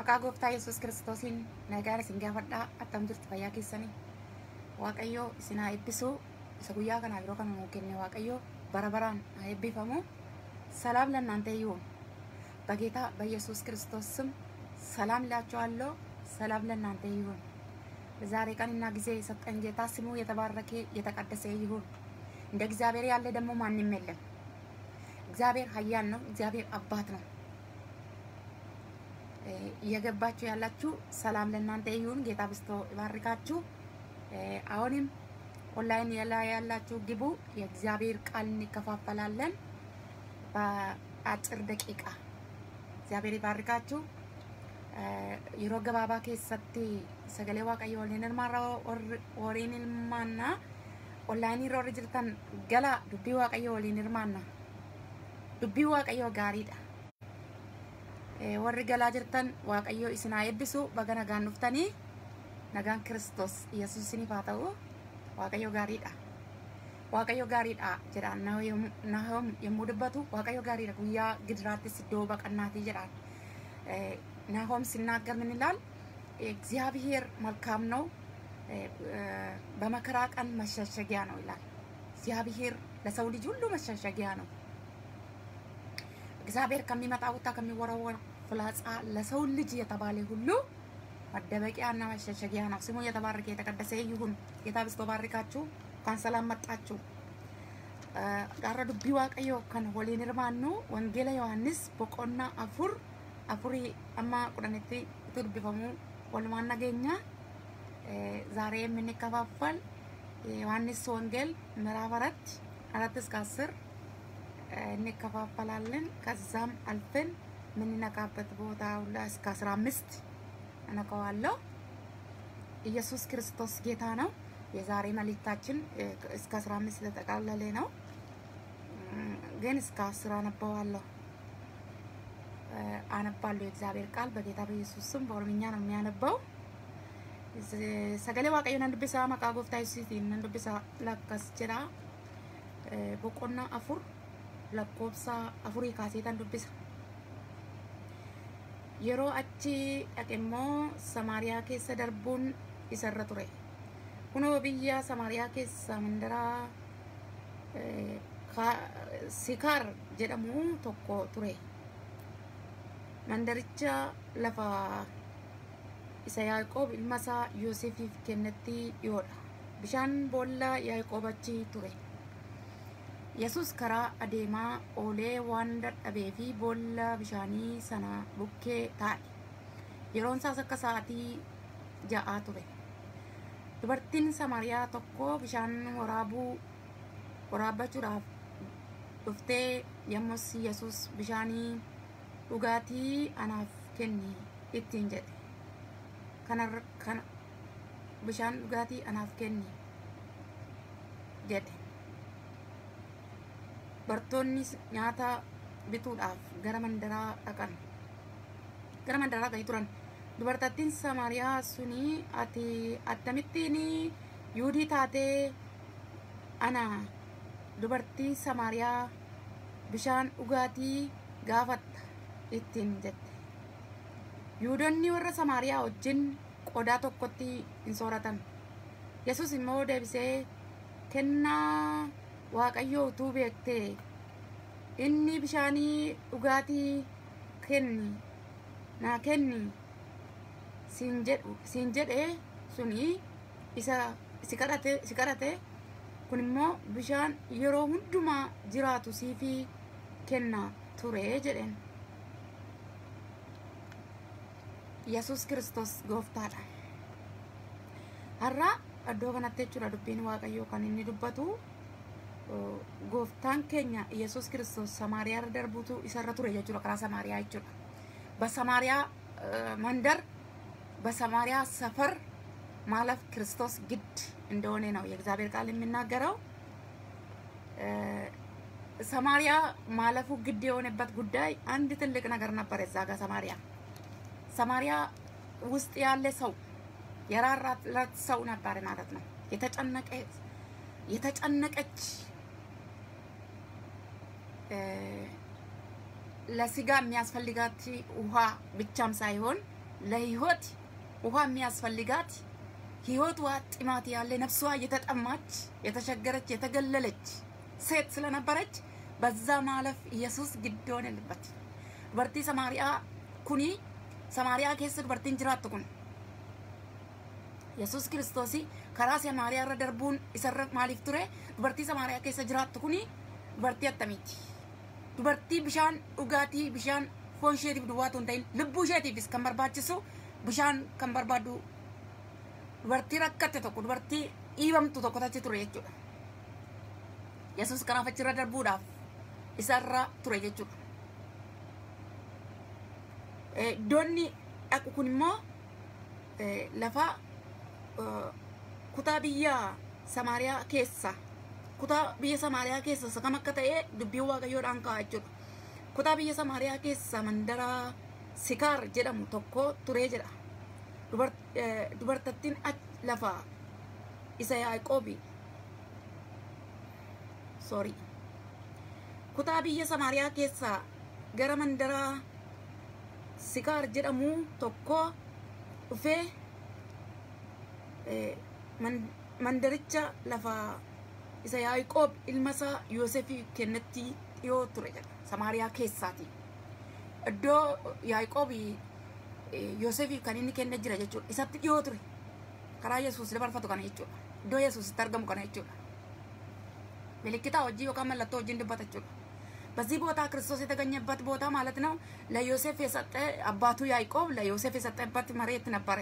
Maqaa gooftaa Yesuus Kiristoosiin nagaan isin gaafadhaa attam jirtu fayyaa keessanii. Waaqayyo isin haa eebbisu. Isa guyyaa kanaa yeroo kana nuu kenne Waaqayyo bara baraan haa eebbifamu. ሰላም ለእናንተ ይሁን። በጌታ በኢየሱስ ክርስቶስ ስም ሰላም እላችኋለሁ። ሰላም ለእናንተ ይሁን። በዛሬ ቀንና ጊዜ የሰጠን ጌታ ስሙ የተባረከ የተቀደሰ ይሁን። እንደ እግዚአብሔር ያለ ደግሞ ማንም የለም። እግዚአብሔር ኃያል ነው። እግዚአብሔር አባት ነው። እየገባችሁ ያላችሁ ሰላም ለእናንተ ይሁን። ጌታ ብስቶ ይባርካችሁ። አሁንም ኦንላይን ላይ ያላችሁ ግቡ። የእግዚአብሔር ቃል እንከፋፈላለን በአጭር ደቂቃ። እግዚአብሔር ይባርካችሁ። yeroo gabaabaa keessatti sagalee waaqayyo waliin hirmaarra waliin hirmaanna onlaayinii irra warri jirtan gala dubbii waaqayyo waliin hirmaanna dubbii waaqayyo gaariidha warri galaa jirtan waaqayyo isin haa eebbisu baga nagaan dhuftanii nagaan kiristoos yesuus isiniif haa ta'u waaqayyo gaariidha waaqayyo gaariidha jedhaan nahom yommuu dubbatu waaqayyo gaariidha guyyaa gidiraattis iddoo baqannaatii jedhaan ናሆም ሲናገር ምን ይላል? እግዚአብሔር መልካም ነው፣ በመከራ ቀን መሸሸጊያ ነው ይላል። እግዚአብሔር ለሰው ልጅ ሁሉ መሸሸጊያ ነው። እግዚአብሔር ከሚመጣ ቁጣ ከሚወረወር ፍላጻ ለሰው ልጅ የተባለ ሁሉ መደበቂያና መሸሸጊያ ነው። ስሙ የተባረከ የተቀደሰ ይሁን። ጌታ ብስቶ ባርካችሁ። እንኳን ሰላም መጣችሁ። ጋራ ዱቢ ዋቀዮ ከን ወሊን hirmaannu wangeela ዮሐንስ boqonna afur afurii amma kudhanitti itti dubbifamu walumaan nageenya ዛሬ የምንከፋፈል ዮሐንስ ወንጌል ምዕራፍ አራት አራት እስከ አስር እንከፋፈላለን። ከዛም አልፈን የምንነቃበት ቦታ ሁላ እስከ አስራ አምስት እነቀዋለሁ። ኢየሱስ ክርስቶስ ጌታ ነው። የዛሬ መልእክታችን እስከ አስራ አምስት ስለጠቃለለ ነው፣ ግን እስከ አስር አነበዋለሁ አነባለሁ የእግዚአብሔር ቃል በጌታ በኢየሱስ ስም በኦሮምኛ ነው የሚያነበው። ሰገሌ ዋቀዮ ነን ዱቢሳ መቃ ጎፍታ ኢየሱሲን ነን ዱቢሳ ለከስ ጅራ ቦቆና አፉር ለኮብሳ አፉሪ ካሴተን ዱቢሳ yeroo achi dhaqe immoo samaariyaa keessa darbuun isarra ture kunoo biyya samaariyaa keessa mandaraa sikaar jedhamu tokko ture mandaricha lafa isa yaaqoob ilma isaa yoosefiif kennetti dhiyoodha bishaan boolla yaaqoob achi ture yesus karaa adeemaa oolee waan dadhabee fi boolla bishaanii sana bukkee taa'e yeroon isaas akka sa'aatii ja'aa ture dubartiin samaariyaa tokko bishaan waraabuu waraabbachuudhaaf dhuftee yommus yesus bishaanii dhugaatii anaaf kenni ittiin jedhe kana bishaan dhugaatii anaaf kenni jedhe bartoonni nyaata bituudhaaf gara mandaraa dhaqan gara mandaraa dhaqanii turan dubartattiin samaariyaa suni ati akkamittiin yuudii taatee ana dubartii samaariyaa bishaan dhugaatii gaafatta ittiin jette yuudonni warra samaariyaa wajjin qodaa tokkotti hin sooratan yesus immoo deebisee kennaa waaqayyoo utuu beektee inni bishaanii dhugaatii kenni naa kenni siin jedhe suni isa si kadhate kun immoo bishaan yeroo hundumaa jiraatu siifi kenna ture jedheen yesus kristos gooftaadha har'a iddoo kanatti jechuudha dubbiin waaqayyoo kan inni dubbatu gooftaan keenya yesus kristos samaariyaa irra darbuutu isarra ture jechuudha karaa samaariyaa jechuudha በሰማሪያ መንደር በሰማሪያ ሰፈር ማለፍ ክርስቶስ ግድ እንደሆነ ነው የእግዚአብሔር ቃል የሚናገረው። ሰማሪያ ማለፉ ግድ የሆነበት ጉዳይ አንድ ትልቅ ነገር ነበር። እዛ ጋር ሰማሪያ ሰማሪያ ውስጥ ያለ ሰው የራራለት ሰው ነበር ማለት ነው። የተጨነቀ የተጨነቀች ለስጋ የሚያስፈልጋት ውሃ ብቻም ሳይሆን ለህይወት ውሃ የሚያስፈልጋት ህይወቷ ጥማት ያለ ነፍሷ የተጠማች የተቸገረች የተገለለች ሴት ስለነበረች በዛ ማለፍ ኢየሱስ ግድ ሆነልበት። ዱበርቲ ሰማሪያ ኩኒ ሰማሪያ ኬስ ዱበርቲን ጅራattu kun yesus kiristoos karaa samaariyaa irra darbuun isarra maaliif ture dubartii samaariyaa keessa jiraattu kuni dubartii attamiiti dubartii bishaan dhugaatii bishaan foon isheetiif duwwaatu hin ta'in lubbuu isheetiifis kan barbaachisu bishaan kan barbaaddu dubartii rakkatte tokko dubartii dhiibamtu tokko tachi ture jechuudha yesus kanaaf achirra darbuudhaaf isarra ture jechuudha iddoonni dhaqu kun immoo lafa kutaa biyya Samaariyaa keessa kutaa biyya Samaariyaa keessa isa kam akka ta'e dubbiin Waaqayyoodhaan ka'a jechuudha. Kutaa biyya Samaariyaa keessa mandara Sikaar jedhamu tokko turee jedha. Dubartattiin lafa isa Yaaqoobi. Sorry. Kutaa biyya Samaariyaa keessa gara mandara Sikaar jedhamu tokko dhufee mandaricha lafa isa Yaaqoob ilma isaa Yoosefii kennetti dhiyoo ture jedha Samaariyaa keessaati. Iddoo Yaaqoob Yoosefiif kan inni kenne jira jechuudha. Isatti dhiyoo ture. Karaa Yesuus dabarfatu kana jechuudha. Iddoo Yesuusitti argamu kana jechuudha. Milikitaa hojii yookaan mallattoo wajjin dubbata jechuudha. በዚህ ቦታ ክርስቶስ የተገኘበት ቦታ ማለት ነው። ለዮሴፍ የሰጠ አባቱ ያዕቆብ ለዮሴፍ የሰጠበት መሬት ነበረ።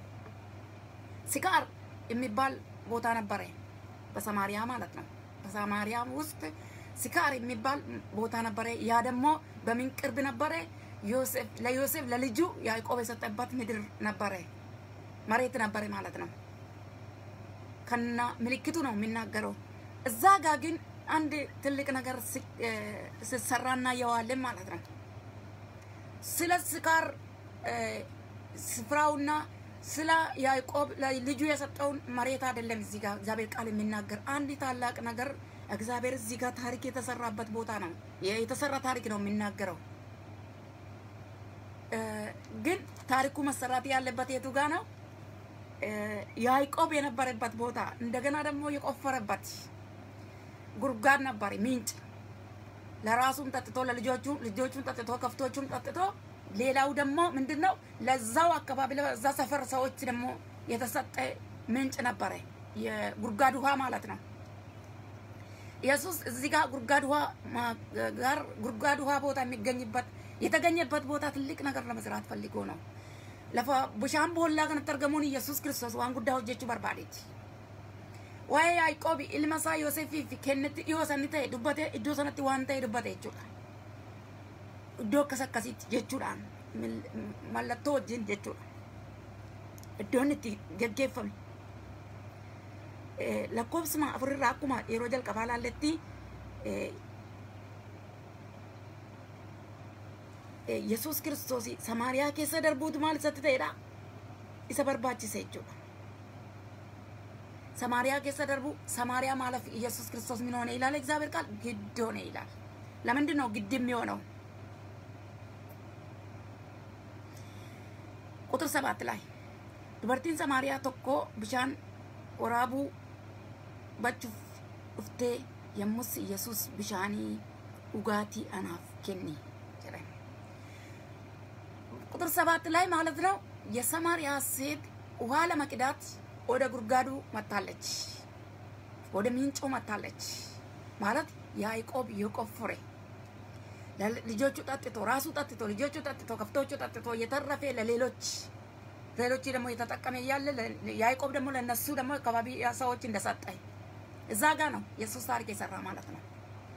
ሲቃር የሚባል ቦታ ነበረ፣ በሰማሪያ ማለት ነው። በሰማሪያ ውስጥ ሲካር የሚባል ቦታ ነበረ። ያ ደግሞ በምን ቅርብ ነበረ? ለዮሴፍ ለልጁ ያዕቆብ የሰጠበት ምድር ነበረ፣ መሬት ነበረ ማለት ነው። ከና ምልክቱ ነው የሚናገረው። እዛ ጋ ግን አንድ ትልቅ ነገር ሲሰራ እናየዋለን ማለት ነው። ስለ ስካር ስፍራውና ስለ ያዕቆብ ልጁ የሰጠውን መሬት አይደለም እዚህ ጋር እግዚአብሔር ቃል የሚናገር አንድ ታላቅ ነገር እግዚአብሔር እዚህ ጋር ታሪክ የተሰራበት ቦታ ነው። የተሰራ ታሪክ ነው የሚናገረው። ግን ታሪኩ መሰራት ያለበት የቱ ጋ ነው? ያዕቆብ የነበረበት ቦታ እንደገና ደግሞ የቆፈረበት ጉድጓድ ነበር፣ ምንጭ ለራሱም ጠጥቶ ለልጆቹ ልጆቹን ጠጥቶ ከፍቶቹም ጠጥቶ ሌላው ደግሞ ምንድን ነው ለዛው አካባቢ ለዛ ሰፈር ሰዎች ደግሞ የተሰጠ ምንጭ ነበረ፣ የጉድጓድ ውሃ ማለት ነው። ኢየሱስ እዚህ ጋር ጉድጓድ ውሃ ጋር ጉድጓድ ውሃ ቦታ የሚገኝበት የተገኘበት ቦታ ትልቅ ነገር ለመስራት ፈልጎ ነው። ለፈ ብሻን ቦላ ከነtti argamuun ኢየሱስ ክርስቶስ waan guddaa hojjechuu barbaadeeti. waa'ee Yaaqoobi ilma isaa Yoosefiif kennetti dhiyoo sanni ta'e dubbate iddoo sanatti waan ta'e dubbate jechuudha. Iddoo akkas akkasiitti jechuudhaan mallattoo wajjin jechuudha. Iddoon itti geggeeffame. Lakkoofsuma afurirraa akkuma yeroo jalqabaa laalletti Yesuus kiristoos Samaariyaa keessa darbuutu maal isatti ta'edha? Isa barbaachise jechuudha. ሰማሪያ ኬሰ ደርቡ ሰማሪያ ማለፍ ኢየሱስ ክርስቶስ ምን ሆነ ይላል እግዚአብሔር ቃል ግድ ሆነ ይላል። ለምንድን ነው ግድ የሚሆነው? ቁጥር ሰባት ላይ ዱበርቲን ሰማሪያ ቶኮ ብሻን ወራቡ በቹፍ ዱፍቴ የሙስ ኢየሱስ ብሻኒ ኡጋቲ አናፍ ኬኒ ቁጥር ሰባት ላይ ማለት ነው የሰማሪያ ሴት ውሃ ለመቅዳት ወደ ጉድጓዱ መታለች፣ ወደ ምንጩ መታለች። ማለት ያዕቆብ የቆፈረ ልጆቹ ጠጥቶ ራሱ ጠጥቶ ልጆቹ ጠጥቶ ከፍቶቹ ጠጥቶ እየተረፈ ለሌሎች ሌሎች ደግሞ እየተጠቀመ እያለ ያዕቆብ ደግሞ ለነሱ ደግሞ አካባቢ ሰዎች እንደሰጠ እዛ ጋ ነው ኢየሱስ ታሪክ የሰራ ማለት ነው።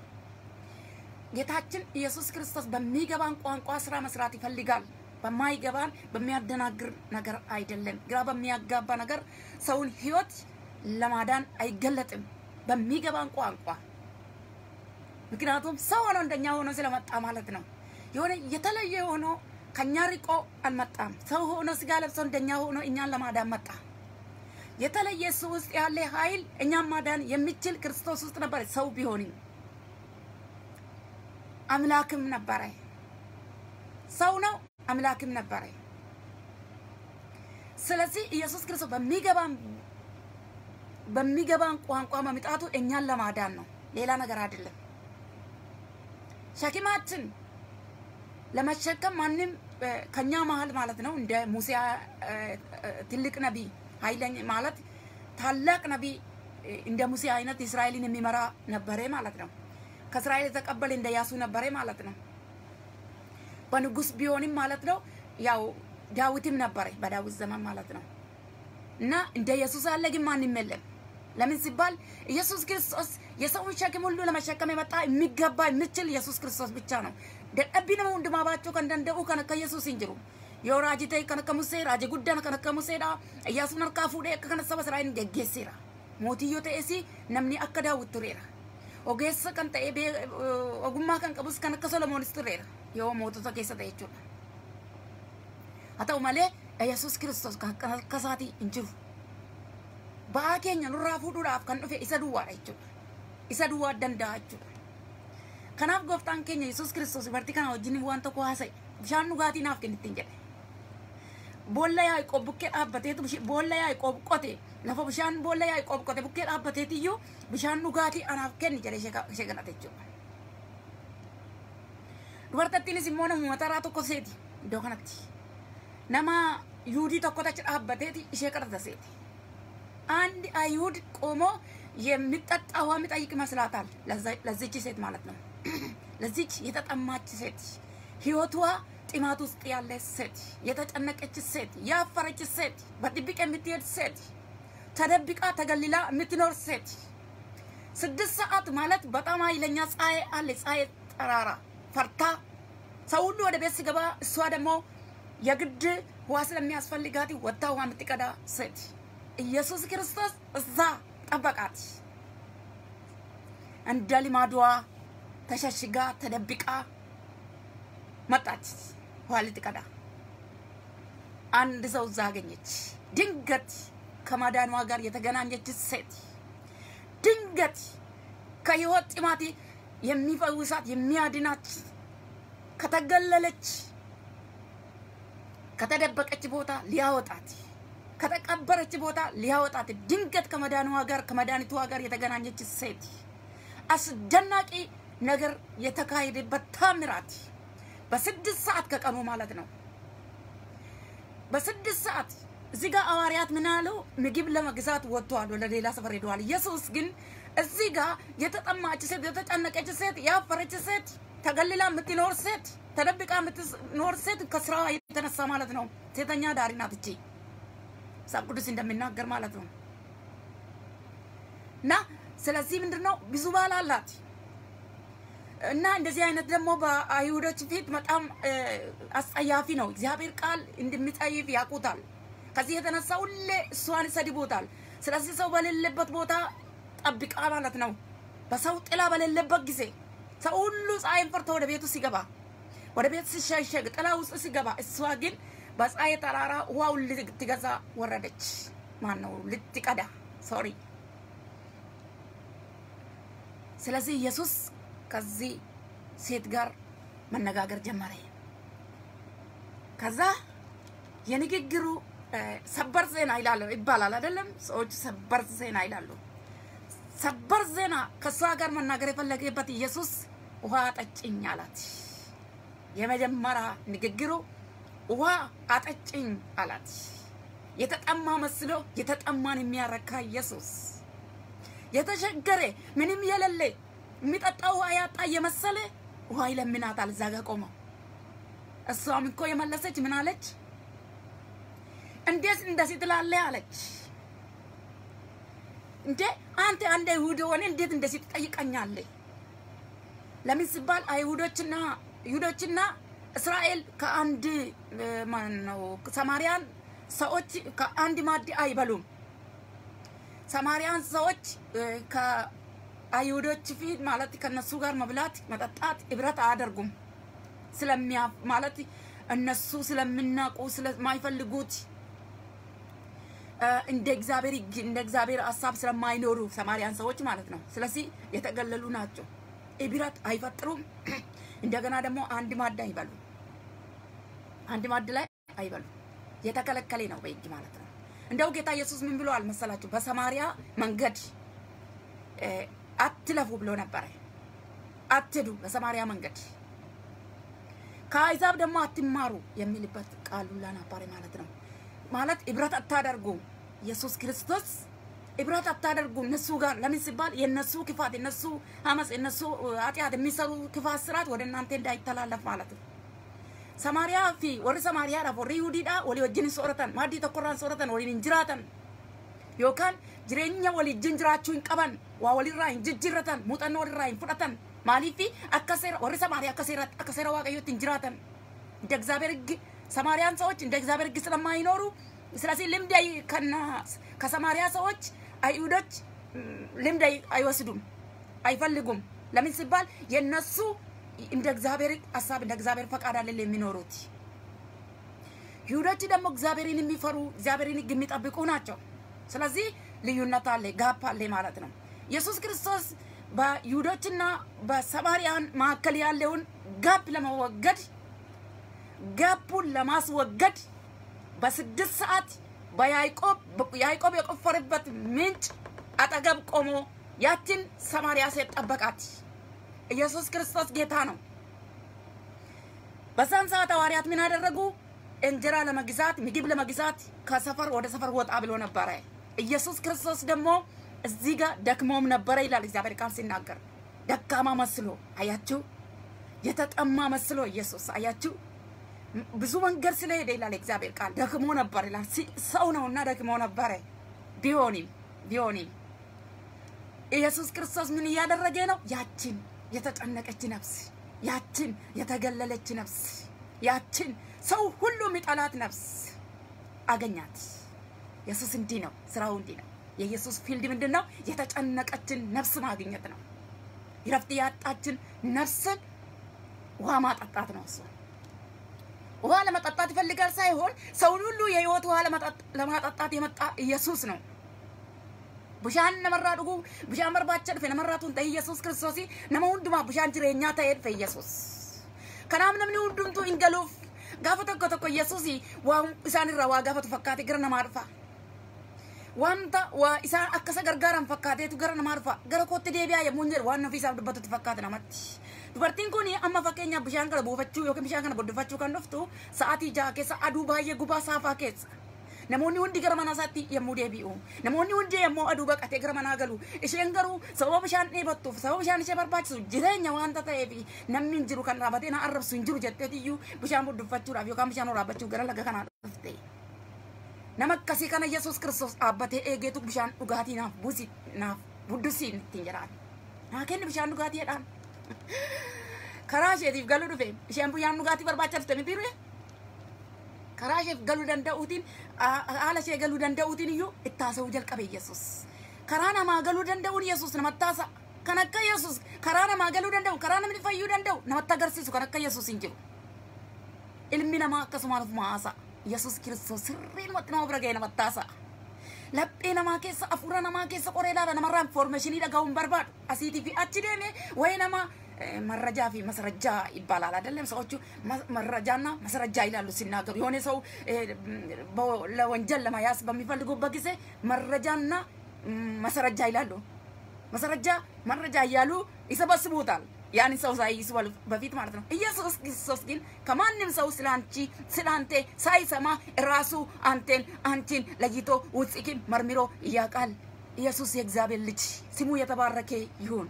ጌታችን ኢየሱስ ክርስቶስ በሚገባን ቋንቋ ስራ መስራት ይፈልጋል። በማይገባን በሚያደናግር ነገር አይደለም። ግራ በሚያጋባ ነገር ሰውን ህይወት ለማዳን አይገለጥም። በሚገባን ቋንቋ ምክንያቱም ሰው ሆኖ እንደኛ ሆኖ ስለመጣ ማለት ነው። የሆነ የተለየ ሆኖ ከኛ ርቆ አልመጣም። ሰው ሆኖ ስጋ ለብሶ እንደኛ ሆኖ እኛን ለማዳን መጣ። የተለየ እሱ ውስጥ ያለ ኃይል እኛን ማዳን የሚችል ክርስቶስ ውስጥ ነበር። ሰው ቢሆንም አምላክም ነበረ። ሰው ነው አምላክም ነበረ። ስለዚህ ኢየሱስ ክርስቶስ በሚገባን በሚገባን ቋንቋ መምጣቱ እኛን ለማዳን ነው፣ ሌላ ነገር አይደለም። ሸክማችን ለመሸከም ማንም እ፣ ከኛ መሀል ማለት ነው እንደ ሙሴ እ፣ እ፣ ትልቅ ነቢይ ኃይለኛ ማለት ታላቅ ነቢይ እ፣ እንደ ሙሴ አይነት እስራኤልን የሚመራ ነበረ ማለት ነው። ከእስራኤል የተቀበለ እንደ ያሱ ነበረ ማለት ነው። በንጉስ ቢሆንም ማለት ነው ያው ዳዊትም ነበረ በዳዊት ዘመን ማለት ነው። እና እንደ ኢየሱስ አለ ግን ማንም የለም። ለምን ሲባል ኢየሱስ ክርስቶስ የሰውን ሸክም ሁሉ ለመሸከም የመጣ የሚገባ የሚችል ኢየሱስ ክርስቶስ ብቻ ነው። ደደቢ ነመ ሁንዱማባቸው ከንደንደኡ ከነከ ኢየሱስ እንጅሩ yoo raajii ta'e kan akka musee raajii guddaan kan akka museedha iyyaasuun harkaa fuudhee akka kana saba israa'el geggeesseera mootii yoo ta'es namni akka daawwit tureera ogeessa kan ta'e bee- ogummaa kan qabus kan akka solomoonis tureera yoo mootota keessa ta'e jechuudha haa ta'u malee yesus kiristoos kan akka akka isaatii hin jiru ba'aa keenya nurraa fuudhuudhaaf kan dhufe isa duwwaadha jechuudha isa duwwaa danda'a jechuudha kanaaf gooftaan keenya yesus kiristoos dubartii kana wajjin waan tokko haasa'e bishaan dhugaatii naaf kennittiin jedhe boolla yaa'ii bukkee dhaabbateetu bishi- boolla yaa'ii qote lafa bishaan boolla yaa'ii qote bukkee dhaabbateetiyyuu bishaan dhugaatii anaaf kenni jedhee ishee ka- ishee kadhate jechuudha. Dubartattiinis immoo nama mataraa tokko seeti iddoo kanatti. Nama yuudii tokko tachi dhaabbateeti ishee kadhata seeti. አንድ አይሁድ ቆሞ የሚጠጣ ውሃ የሚጠይቅ ይመስላታል። ለዛ- ለዚች ሴት ማለት ነው። ለዚች የተጠማች ሴት ህይወቷ ጥማት ውስጥ ያለች ሴት፣ የተጨነቀች ሴት፣ ያፈረች ሴት፣ በድብቅ የምትሄድ ሴት፣ ተደብቃ ተገልላ የምትኖር ሴት ስድስት ሰዓት ማለት በጣም ኃይለኛ ፀሐይ አለ። ፀሐይ ጠራራ ፈርታ ሰው ሁሉ ወደ ቤት ሲገባ እሷ ደግሞ የግድ ውሃ ስለሚያስፈልጋት ወጥታ ውሃ የምትቀዳ ሴት ኢየሱስ ክርስቶስ እዛ ጠበቃት። እንደ ልማዷ ተሸሽጋ ተደብቃ መጣች ውሃ ልትቀዳ። አንድ ሰው እዛ አገኘች። ድንገት ከማዳኗ ጋር የተገናኘች ሴት ድንገት ከህይወት ጥማት የሚፈውሳት የሚያድናት ከተገለለች ከተደበቀች ቦታ ሊያወጣት ከተቀበረች ቦታ ሊያወጣት ድንገት ከመዳኗ ጋር ከመድኃኒቷ ጋር የተገናኘች ሴት አስደናቂ ነገር የተካሄደበት ታምራት በስድስት ሰዓት ከቀኑ ማለት ነው። በስድስት ሰዓት እዚህ ጋር ሐዋርያት ምን አሉ? ምግብ ለመግዛት ወጥተዋል፣ ወደ ሌላ ሰፈር ሄደዋል። ኢየሱስ ግን እዚህ ጋር የተጠማች ሴት፣ የተጨነቀች ሴት፣ ያፈረች ሴት፣ ተገልላ የምትኖር ሴት፣ ተደብቃ የምትኖር ሴት ከስራዋ የተነሳ ማለት ነው ሴተኛ ዳሪ ናት እቺ መጽሐፍ ቅዱስ እንደሚናገር ማለት ነው። እና ስለዚህ ምንድን ነው ብዙ ባል አላት እና እንደዚህ አይነት ደግሞ በአይሁዶች ፊት በጣም እ፣ አስጸያፊ ነው። እግዚአብሔር ቃል እንደሚጸይፍ ያውቁታል። ከዚህ የተነሳ ሁሌ እሷን ይሰድቡታል። ስለዚህ ሰው በሌለበት ቦታ ጠብቃ ማለት ነው። በሰው ጥላ በሌለበት ጊዜ ሰው ሁሉ ፀሐይን ፈርቶ ወደ ቤቱ ሲገባ ወደ ቤት ሲሸሸግ ጥላ ውስጥ ሲገባ እሷ ግን በፀሐይ ተራራ ውሃውን ልትገዛ ወረደች። ማን ነው ልትቀዳ? ሶሪ። ስለዚህ ኢየሱስ ከዚህ ሴት ጋር መነጋገር ጀመረ። ከዛ የንግግሩ እ፣ ሰበር ዜና ይላሉ ይባላል አይደለም? ሰዎች ሰበር ዜና ይላሉ። ሰበር ዜና ከእሷ ጋር መናገር የፈለገበት ኢየሱስ ውሃ ጠጭኝ አላት። የመጀመሪያ ንግግሩ ውሃ አጠጭኝ አላት። የተጠማ መስሎ የተጠማን የሚያረካ ኢየሱስ የተቸገረ ምንም የሌለ የሚጠጣ ውሃ ያጣ የመሰለ ውሃ ይለምናታል። እዛ ጋ ቆመው እሷም እኮ የመለሰች ምን አለች? እንዴት እንደዚህ ትላለህ አለች። እንዴ አንተ አንድ አይሁድ ሆነ እንዴት እንደዚህ ትጠይቀኛለህ? ለምን ሲባል አይሁዶችና ይሁዶችና እስራኤል ከአንድ እ፣ ማን ነው ሰማርያን ሰዎች ከአንድ ማዕድ አይበሉም። ሰማርያን ሰዎች እ፣ ከአይሁዶች ፊት ማለት ከነሱ ጋር መብላት መጠጣት ህብረት አያደርጉም። ስለሚያ ማለት እነሱ ስለሚናቁ ስለማይፈልጉት እ፣ እንደ እግዚአብሔር ሕግ እንደ እግዚአብሔር ሀሳብ ስለማይኖሩ ሰማርያን ሰዎች ማለት ነው። ስለዚህ የተገለሉ ናቸው። ህብረት አይፈጥሩም። እንደገና ደግሞ አንድ ማዕድ አይበሉ አንድ ማዕድ ላይ አይበሉ። የተከለከለ ነው በሕግ ማለት ነው። እንደው ጌታ ኢየሱስ ምን ብሎ አልመሰላችሁ? በሰማሪያ መንገድ አትለፉ ብሎ ነበረ። አትሄዱ በሰማሪያ መንገድ ከአሕዛብ ደግሞ አትማሩ የሚልበት ቃሉላ ነበረ ማለት ነው። ማለት ህብረት አታደርጉ ኢየሱስ ክርስቶስ ህብረት አታደርጉ እነሱ ጋር ለምን ሲባል የነሱ ክፋት የነሱ አመፅ የነሱ ኃጢአት የሚሰሩ ክፋት ስርዓት ወደ እናንተ እንዳይተላለፍ ማለት ነው። ሰማሪያ ፊ ወሪ ሰማሪያ ዳፍ ወሪ ይሁዲidha walii wajjin sooratan maaddii tokkorraan sooratan waliin hin jiraatan yookaan jireenya waliin jiraachuu hin qaban waa walirraa hin jijjiirratan muuxannoo walirraa hin fudhatan maaliif akka seera warri ሰማሪያ akka seera akka seera waaqayyootti hin jiraatan እንደ እግዚአብሔር ሕግ ሰማሪያን ሰዎች እንደ እግዚአብሔር ሕግ ስለማይኖሩ ስለዚህ ልምድ ከና ከሰማሪያ ሰዎች አይሁዶች ልምድ አይወስዱም፣ አይፈልጉም። ለምን ሲባል የነሱ እንደ እግዚአብሔር ሀሳብ እንደ እግዚአብሔር ፈቃድ አይደል የሚኖሩት። ይሁዶች ደግሞ እግዚአብሔርን የሚፈሩ እግዚአብሔርን ሕግ የሚጠብቁ ናቸው። ስለዚህ ልዩነት አለ፣ ጋፕ አለ ማለት ነው። ኢየሱስ ክርስቶስ በይሁዶችና በሰማርያን መካከል ያለውን ጋፕ ለመወገድ ጋፑን ለማስወገድ በስድስት ሰዓት በያዕቆብ ያዕቆብ የቆፈረበት ምንጭ አጠገብ ቆሞ ያችን ሰማርያ ሴት ጠበቃት። ኢየሱስ ክርስቶስ ጌታ ነው። በዛን ሰዓት ሐዋርያት ምን አደረጉ? እንጀራ ለመግዛት ምግብ ለመግዛት ከሰፈር ወደ ሰፈር ወጣ ብሎ ነበረ። ኢየሱስ ክርስቶስ ደግሞ እዚህ ጋር ደክሞም ነበረ ይላል እግዚአብሔር ቃል ሲናገር፣ ደካማ መስሎ አያችሁ፣ የተጠማ መስሎ ኢየሱስ አያችሁ ብዙ መንገድ ስለሄደ ይላል እግዚአብሔር ቃል ደክሞ ነበር ይላል። ሰው ነውና ደክሞ ነበረ። ቢሆንም ቢሆንም ኢየሱስ ክርስቶስ ምን እያደረገ ነው? ያችን የተጨነቀች ነፍስ፣ ያችን የተገለለች ነፍስ፣ ያችን ሰው ሁሉ የሚጠላት ነፍስ አገኛት። ኢየሱስ እንዲህ ነው፣ ስራው እንዲህ ነው። የኢየሱስ ፊልድ ምንድን ነው? የተጨነቀችን ነፍስ ማግኘት ነው። ረፍት ያጣችን ነፍስን ውሃ ማጠጣት ነው እሱ ውሃ ለመጠጣት ይፈልጋል ሳይሆን ሰውን ሁሉ የህይወት ውሃ ለማጠጣት የመጣ ኢየሱስ ነው። ብሻን ነመራ ዱጉ ብሻን በርባቸ dhufe namarraatuun ta'e Yesuus Kiristoos nama hundumaa bishaan jireenyaa ta'ee dhufe Yesuus. Kanaaf namni hundumtuu hin galuuf gaafa tokko tokko Yesuus waan isaan irraa waa gaafatu fakkaate gara namaa dhufa. Wanta waa isaan akka isa gargaaran fakkaateetu gara namaa dhufa. Gara kootti deebi'aa yommuu hin jedhu waan ofii isaaf dubbatutti fakkaata namatti. Dubartiin kun amma fakkeenyaaf bishaan kana buufachuu yookiin bishaan kana boddifachuu kan dhuftu sa'aatii jaha keessa aduu baay'ee gubaa saafaa keessa. Namoonni hundi gara mana isaatti yommuu deebi'u. Namoonni hundi yommuu aduu baqatee gara manaa galu. Isheen garuu sababa bishaan dheebattuuf sababa bishaan ishee barbaachisu jireenya waanta ta'eef namni hin jiru kan dhaabatee na arrabsu hin jiru jetteetiyyuu bishaan boddifachuudhaaf yookaan bishaan waraabbachuuf gara laga kanaa dhufte. Nama akkasii kana Yesuus Kiristoos dhaabbatee eegeetu bishaan dhugaatii naaf buusi naaf buddusiin ittiin jedhaan. Naa kenni bishaan dhugaatii jedhaan. karaa isheetiif galuu dhufe isheen bishaan dhugaatii barbaacha dhufte miti dhufe karaa isheef galuu danda'uutiin haala ishee galuu danda'uutiin iyyuu itti haasa'uu jalqabe Yesuus. Karaa namaa galuu danda'uun Yesuus namatti haasa. Kan akka Yesuus karaa namaa galuu danda'u karaa namni fayyuu danda'u namatti agarsiisu kan akka Yesuus hin jiru. Ilmi namaa akkasumaan ofuma haasa. Yesuus Kiristoos sirriinumatti nama bira ga'e namatti haasa. Laphee namaa keessa hafuura namaa keessa qoree ilaala namarraa infoormeeshinii dhaga'uu hin barbaadu. Asiitii fi achi deeme wayii nama መረጃ ፊ ማስረጃ ይባላል አይደለም? ሰዎቹ መረጃና ማስረጃ ይላሉ ሲናገሩ። የሆነ ሰው ለወንጀል ለመያዝ በሚፈልጉበት ጊዜ መረጃና ማስረጃ ይላሉ። ማስረጃ መረጃ እያሉ ይሰበስቡታል። ያን ሰው ሳይይዙ በፊት ማለት ነው። ኢየሱስ ክርስቶስ ግን ከማንም ሰው ስለ አንቺ ስለ አንተ ሳይሰማ ራሱ አንተን አንቺን ለይቶ ውስጥኪን መርምሮ ያውቃል። ኢየሱስ የእግዚአብሔር ልጅ ስሙ የተባረከ ይሁን።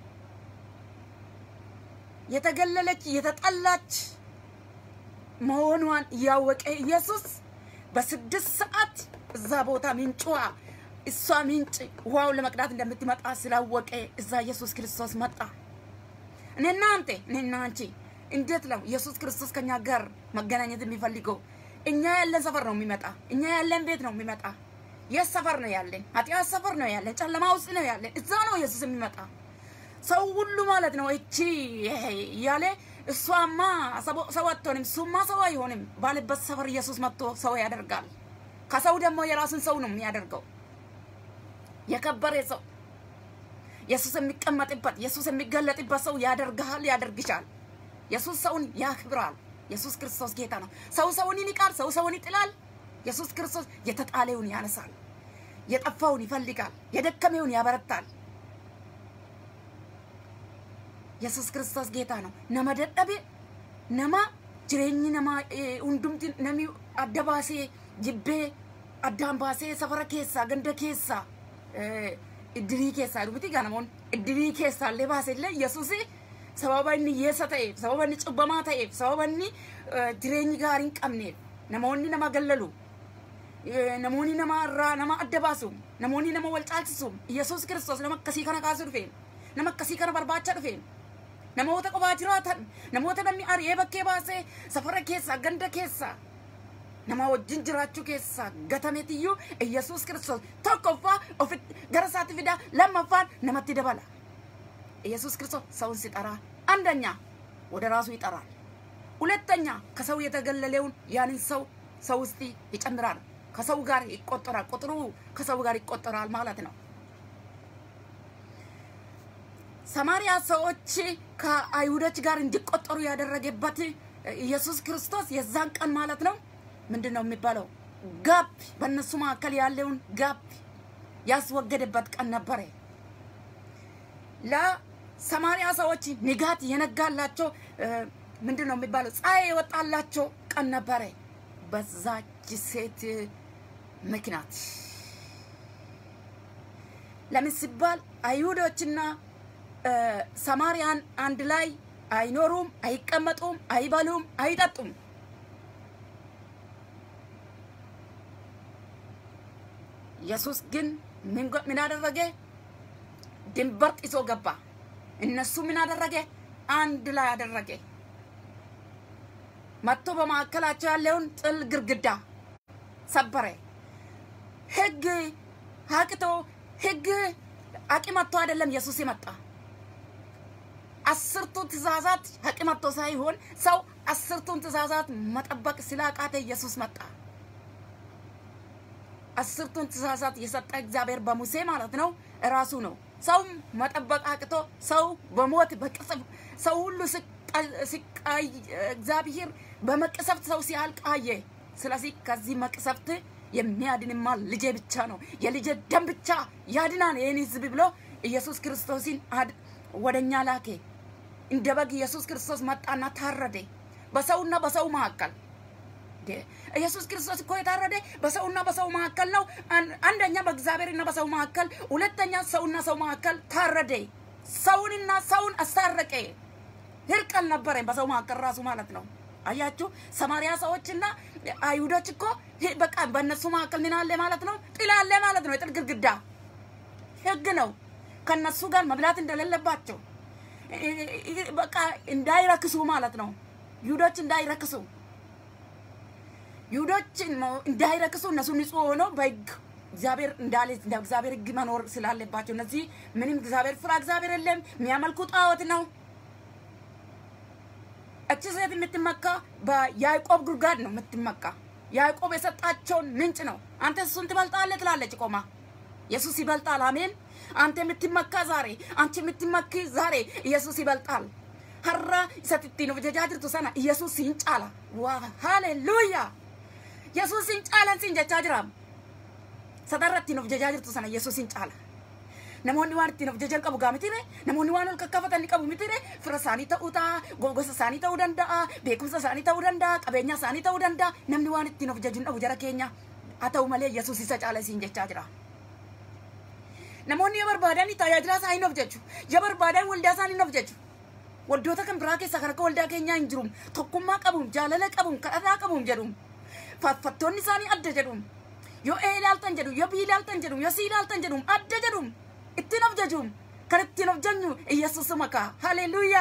የተገለለች የተጠላች መሆኗን ያወቀ ኢየሱስ በስድስት ሰዓት እዛ ቦታ ምንጯ እሷ ምንጭ ውሃውን ለመቅዳት እንደምትመጣ ስላወቀ እዛ ኢየሱስ ክርስቶስ መጣ። እኔና አንተ እኔና አንቺ እንዴት ነው ኢየሱስ ክርስቶስ ከኛ ጋር መገናኘት የሚፈልገው? እኛ ያለን ሰፈር ነው የሚመጣ። እኛ ያለን ቤት ነው የሚመጣ። የት ሰፈር ነው ያለን? ኃጢአት ሰፈር ነው ያለን። ጨለማ ውስጥ ነው ያለን። እዛ ነው ኢየሱስ የሚመጣ። ሰው ሁሉ ማለት ነው እቺ እያለ እሷማ ሰው አትሆንም፣ እሱማ ሰው አይሆንም ባለበት ሰፈር ኢየሱስ መጥቶ ሰው ያደርጋል። ከሰው ደግሞ የራሱን ሰው ነው የሚያደርገው። የከበረ ሰው ኢየሱስ የሚቀመጥበት ኢየሱስ የሚገለጥበት ሰው ያደርግሃል፣ ያደርግሻል። ኢየሱስ ሰውን ያክብራል። ኢየሱስ ክርስቶስ ጌታ ነው። ሰው ሰውን ይንቃል፣ ሰው ሰውን ይጥላል። ኢየሱስ ክርስቶስ የተጣለውን ያነሳል፣ የጠፋውን ይፈልጋል፣ የደከመውን ያበረታል። ኢየሱስ ክርስቶስ ጌታ ነው። ነመ ደደቤ ነማ jireenyi namaa hundumti namni adda baasee jibbee addaan baasee safara keessaa ganda keessaa iddirii keessaa dhumiti gaa namoonni iddirii keessaa illee baasee illee yesuus sababa inni hiyyeessa ta'eef sababa inni cubbamaa ta'eef sababa inni jireenyi gaarii hin qabneef namoonni nama gallalu namoonni nama irraa nama adda baasu namoonni nama wal caalchisu yesuus kiristoos nama akkasii kana kaasuu dhufe nama akkasii kana barbaachaa dhufe namoota qofaa jiraatan namoota namni ari'ee bakkee baasee safara keessaa ganda keessaa nama wajjin jiraachuu keessaa gatameetiyyuu Iyyasuus Kiristoos tokkoffaa ofitti gara isaatti fidaa lammaffaan namatti dabala. Iyyasuus Kiristoos ሰውን ሲጠራ አንደኛ ወደ ራሱ ይጠራል። ሁለተኛ ከሰው የተገለለውን ያንን ሰው ሰው ውስጥ ይጨምራል። ከሰው ጋር ይቆጠራል። ቁጥሩ ከሰው ጋር ይቆጠራል ማለት ነው። ሰማሪያ ሰዎች ከአይሁዶች ጋር እንዲቆጠሩ ያደረገበት ኢየሱስ ክርስቶስ የዛን ቀን ማለት ነው ምንድን ነው የሚባለው ጋፕ በእነሱ መካከል ያለውን ጋፕ ያስወገደበት ቀን ነበረ። ለሰማሪያ ሰዎች ንጋት የነጋላቸው ምንድን ነው የሚባለው ፀሐይ የወጣላቸው ቀን ነበረ። በዛች ሴት ምክንያት ለምን ሲባል አይሁዶችና ሰማርያን አንድ ላይ አይኖሩም፣ አይቀመጡም፣ አይበሉም፣ አይጠጡም። ኢየሱስ ግን ምን አደረገ? ድንበር ጥሶ ገባ። እነሱ ምን አደረገ? አንድ ላይ አደረገ። መጥቶ በማዕከላቸው ያለውን ጥል ግርግዳ ሰበረ። ህግ አቅቶ ህግ አቅም አጥቶ አይደለም ኢየሱስ የመጣ አስርቱ ትእዛዛት አቅም አጥቶ ሳይሆን ሰው አስርቱን ትእዛዛት መጠበቅ ስላቃተ ኢየሱስ መጣ። አስርቱን ትእዛዛት የሰጠ እግዚአብሔር በሙሴ ማለት ነው እራሱ ነው። ሰው መጠበቅ አቅቶ ሰው በሞት በቅጽፍ ሰው ሁሉ ሲቃይ እግዚአብሔር በመቅሰፍት ሰው ሲያልቅ አየ። ስለዚህ ከዚህ መቅሰፍት የሚያድንማ ልጄ ብቻ ነው፣ የልጄ ደም ብቻ ያድናል ይህን ህዝብ ብሎ ኢየሱስ ክርስቶስን ወደኛ ላኬ። እንደ በግ ኢየሱስ ክርስቶስ መጣና ታረደ በሰውና በሰው መካከል። ኢየሱስ ክርስቶስ እኮ የታረደ በሰውና በሰው መካከል ነው። አንደኛ በእግዚአብሔርና በሰው መካከል፣ ሁለተኛ ሰውና ሰው መካከል ታረደ። ሰውንና ሰውን አስታረቀ። እርቅ አልነበረም በሰው መካከል ራሱ ማለት ነው። አያችሁ፣ ሰማሪያ ሰዎችና አይሁዶች እኮ በቃ በእነሱ መካከል ምን አለ ማለት ነው? ጥል አለ ማለት ነው። የጥል ግድግዳ ህግ ነው። ከነሱ ጋር መብላት እንደሌለባቸው በቃ እንዳይረክሱ ማለት ነው። ይሁዶች እንዳይረክሱ ይሁዶች እንዳይረክሱ እነሱ ንጹህ ሆነው በህግ እግዚአብሔር እንዳለ እንደ እግዚአብሔር ህግ መኖር ስላለባቸው እነዚህ ምንም እግዚአብሔር ፍራ እግዚአብሔር የለም የሚያመልኩ ጣዖት ነው። እቺ ሴት የምትመካ በያዕቆብ ጉድጓድ ነው የምትመካ። ያዕቆብ የሰጣቸውን ምንጭ ነው። አንተ እሱን ትበልጣለህ ትላለች ቆማ። ኢየሱስ ይበልጣል። አሜን። አንተ የምትመካ ዛሬ፣ አንቺ የምትመኪ ዛሬ ኢየሱስ ይበልጣል። ሀራ ሰትቲ ነው ጀጃጅርቱ ሰና ኢየሱስ ይንጫላ ዋ ሃሌሉያ ኢየሱስ ይንጫላን ሲንጀቻ ጅራም ሰደረቲ ነው ጀጃጅርቱ ሰና ኢየሱስ ይንጫላ namoonni waan ittiin of jajan qabu gaa mitire namoonni waan ol kakkafatan ni qabu mitire fira isaanii ta'uu ta'a gosa isaanii ta'uu danda'a beekumsa isaanii ta'uu danda'a qabeenya isaanii ta'uu danda'a namni waan ittiin of jaju hin dhabu jara keenya haa ta'u malee yesuus isa caala isiin jechaa jira. Namoonni yoo barbaadan tajaajila isaa hin of jechu yoo barbaadan waldaa isaa hin of jechu waldoota kan biraa keessaa kan akka waldaa keenyaa hin jirum tokkummaa qabuun jaalala qabuun kadhataa qabuun jedhum faarfattoonni isaanii adda jedhum yoo ee ilaaltan jedhu yoo bii ilaaltan jedhum yoo sii ilaaltan jedhum adda jedhum ittiin of jajuun kan ittiin of janyu ኢየሱስም ካ ሃሌሉያ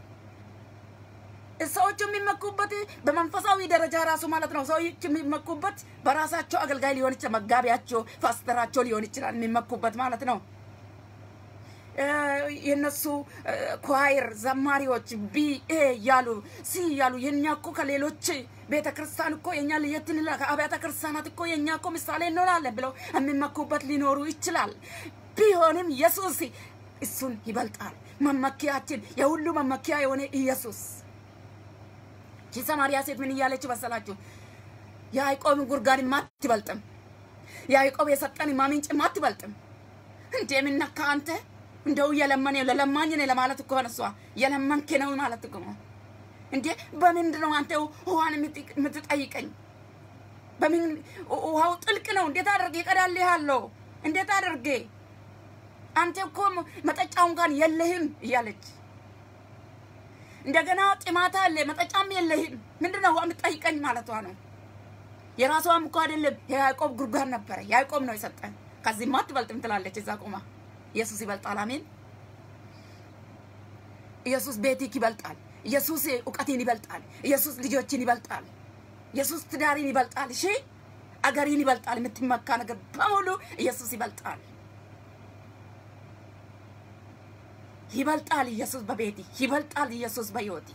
ሰዎቹ የሚመኩበት በመንፈሳዊ ደረጃ ራሱ ማለት ነው። ሰዎች የሚመኩበት በራሳቸው አገልጋይ ሊሆን ይችላል፣ መጋቢያቸው፣ ፓስተራቸው ሊሆን ይችላል የሚመኩበት ማለት ነው። የነሱ ኳይር ዘማሪዎች ቢ ኤ እያሉ ሲ እያሉ የኛ እኮ ከሌሎች ቤተ ክርስቲያን እኮ የኛ ለየት እንላለን፣ ከአብያተ ክርስቲያናት እኮ የኛ እኮ ምሳሌ እንሆናለን ብለው የሚመኩበት ሊኖሩ ይችላል። ቢሆንም ኢየሱስ እሱን ይበልጣል። መመኪያችን የሁሉ መመኪያ የሆነ ኢየሱስ። ይቺ ሰማርያ ሴት ምን እያለች መሰላችሁ? ያዕቆብ ጉርጋን አትበልጥም። ያዕቆብ የሰጠን ማምንጭ አትበልጥም። እንዴ ምን ነካ አንተ? እንደው እየለመን ለለማኝ ነኝ ለማለት እኮ ነው። እሷ የለመንክ ነው ማለት እኮ ነው። እንዴ በምንድን ነው አንተ ውሃን የምትጠይቀኝ? በምን ውሃው ጥልቅ ነው። እንዴት አድርጌ እቀዳልሃለሁ? እንዴት አድርጌ አንተ እኮ መጠጫውን ጋር የለህም እያለች እንደገና ጥማት አለ መጠጫም የለህም። ምንድነው ውሃ የምትጠይቀኝ ማለቷ ነው። የራሷም እኮ አይደለም የያዕቆብ ጉድጓድ ነበረ። ያዕቆብ ነው የሰጠን። ከዚህማ አትበልጥም ትላለች እዛ ቆማ። ኢየሱስ ይበልጣል። አሜን። ኢየሱስ ቤቲክ ይበልጣል። ኢየሱስ እውቀትን ይበልጣል። ኢየሱስ ልጆችን ይበልጣል። ኢየሱስ ትዳሪን ይበልጣል። እሺ አገሪን ይበልጣል። የምትመካ ነገር በሙሉ ኢየሱስ ይበልጣል። ይበልጣል ኢየሱስ በቤቲ ይበልጣል ኢየሱስ በሕይወቲ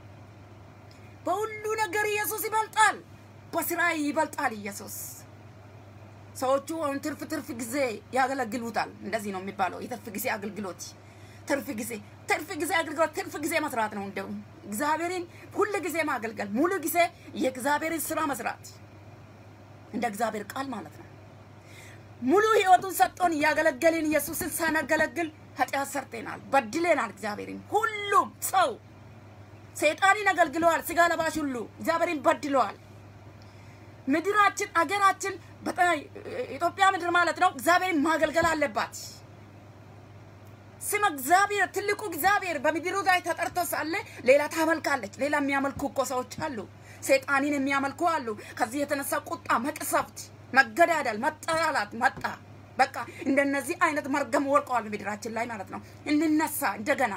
በሁሉ ነገር ኢየሱስ ይበልጣል። በስራ ይበልጣል ኢየሱስ። ሰዎቹ አሁን ትርፍ ትርፍ ጊዜ ያገለግሉታል። እንደዚህ ነው የሚባለው፣ የትርፍ ጊዜ አገልግሎት። ትርፍ ጊዜ ትርፍ ጊዜ አገልግሎት ትርፍ ጊዜ መስራት ነው። እንደው እግዚአብሔርን ሁል ጊዜ ማገልገል፣ ሙሉ ጊዜ የእግዚአብሔርን ስራ መስራት እንደ እግዚአብሔር ቃል ማለት ነው። ሙሉ ህይወቱን ሰጥቶን እያገለገልን ኢየሱስን ሳናገለግል ኃጢአት ሰርተናል፣ በድለናል። እግዚአብሔርን ሁሉም ሰው ሰይጣንን አገልግለዋል። ስጋ ለባሽ ሁሉ እግዚአብሔርን በድለዋል። ምድራችን አገራችን በጣም ኢትዮጵያ ምድር ማለት ነው እግዚአብሔርን ማገልገል አለባት። ስም እግዚአብሔር ትልቁ እግዚአብሔር በምድሩ ላይ ተጠርቶ ሳለ ሌላ ታመልካለች። ሌላ የሚያመልኩ እኮ ሰዎች አሉ። ሰይጣንን የሚያመልኩ አሉ። ከዚህ የተነሳ ቁጣ፣ መቅሰፍት፣ መገዳደል፣ መጠላላት መጣ። በቃ እንደነዚህ አይነት መርገም ወርቀዋል በምድራችን ላይ ማለት ነው። እንነሳ እንደገና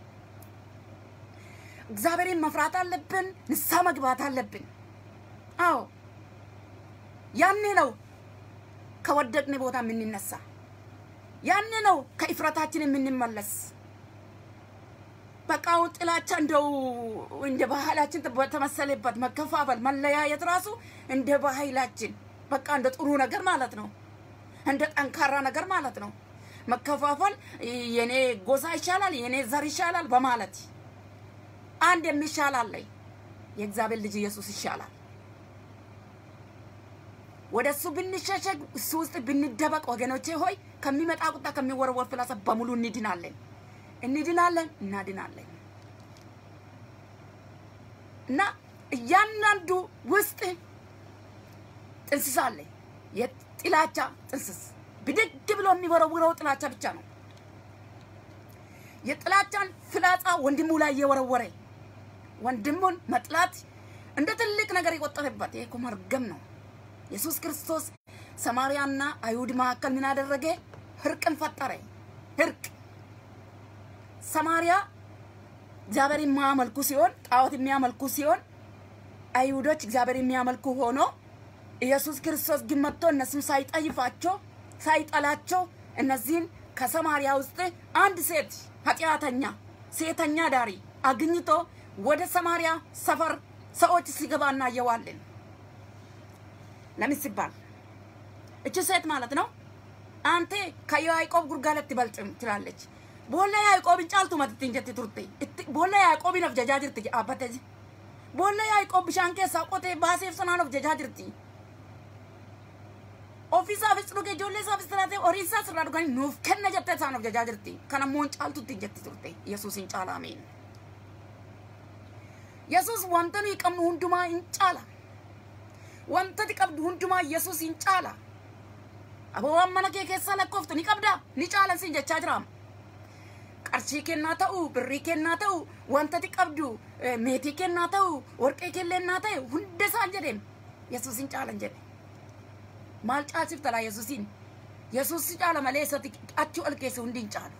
እግዚአብሔርን መፍራት አለብን። ንስሐ መግባት አለብን። አዎ ያኔ ነው ከወደቅን ቦታ የምንነሳ። ያኔ ነው ከእፍረታችን የምንመለስ። በቃ አሁን ጥላቻ እንደው እንደ ባህላችን በተመሰለበት መከፋፈል፣ መለያየት ራሱ እንደ ባህላችን በቃ እንደ ጥሩ ነገር ማለት ነው፣ እንደ ጠንካራ ነገር ማለት ነው። መከፋፈል የኔ ጎሳ ይሻላል፣ የኔ ዘር ይሻላል በማለት አንድ የሚሻል አለ። የእግዚአብሔር ልጅ ኢየሱስ ይሻላል። ወደ እሱ ብንሸሸግ እሱ ውስጥ ብንደበቅ ወገኖቼ ሆይ ከሚመጣ ቁጣ ከሚወረወር ፍላጻ በሙሉ እንድናለን፣ እንድናለን፣ እናድናለን። እና እያንዳንዱ ውስጥ ጥንስስ አለ። የጥላቻ ጥንስስ ብድግ ብሎ የሚወረውረው ጥላቻ ብቻ ነው። የጥላቻን ፍላጻ ወንድሙ ላይ እየወረወረ ወንድሙን መጥላት እንደ ትልቅ ነገር የቆጠረበት ይሄ እኮ መርገም ነው። ኢየሱስ ክርስቶስ ሰማርያና አይሁድ መካከል ምን አደረገ? እርቅን ፈጠረ። እርቅ ሰማርያ እግዚአብሔር የሚያመልኩ ሲሆን ጣዖት የሚያመልኩ ሲሆን አይሁዶች እግዚአብሔር የሚያመልኩ ሆኖ ኢየሱስ ክርስቶስ ግን መጥቶ እነሱም ሳይጠይፋቸው ሳይጠላቸው እነዚህን ከሰማርያ ውስጥ አንድ ሴት ኃጢአተኛ ሴተኛ ዳሪ አግኝቶ ወደ ሰማርያ ሰፈር ሰዎች ሲገባ እናየዋለን። ለምን ሲባል እቺ ሴት ማለት ነው አንተ ከያዕቆብ ጉርጋለት አትበልጥም ትላለች። ቦላ ያዕቆብን ጫልቱ መጥት እንጀት ቱርቴ ቦላ ያዕቆብን of jajaa jirti dhaabbate ቦላ ያዕቆብ bishaan keessaa qotee baaseef sanaan of jajaa jirti. ofiisaafis dhuge ijoollee isaafis tiraatee horii isaas irraa dhuganii nuuf kenna jettee isaan of jajaa jirti. Kana immoo hin caaltutti jetti turte Yesuus hin caala ameen. Yesuus wanta nuyi qabnu hundumaa hin caala. Wanta ati qabdu hundumaa Yesuus hin caala. Aboowwan mana kee keessaa lakkooftu ni qabdaa ni caalan siin jechaa jiraama. qarshii kennaa ta'u birrii kennaa ta'u wanta ati qabdu meetii kennaa ta'u warqee kennaa ta'e hunda isaan jedheen Yesuus hin caalan jedhe. maal caalsifta laa yesuusiin yesuus si caala malee isatti achi ol keessa hundi hin caalu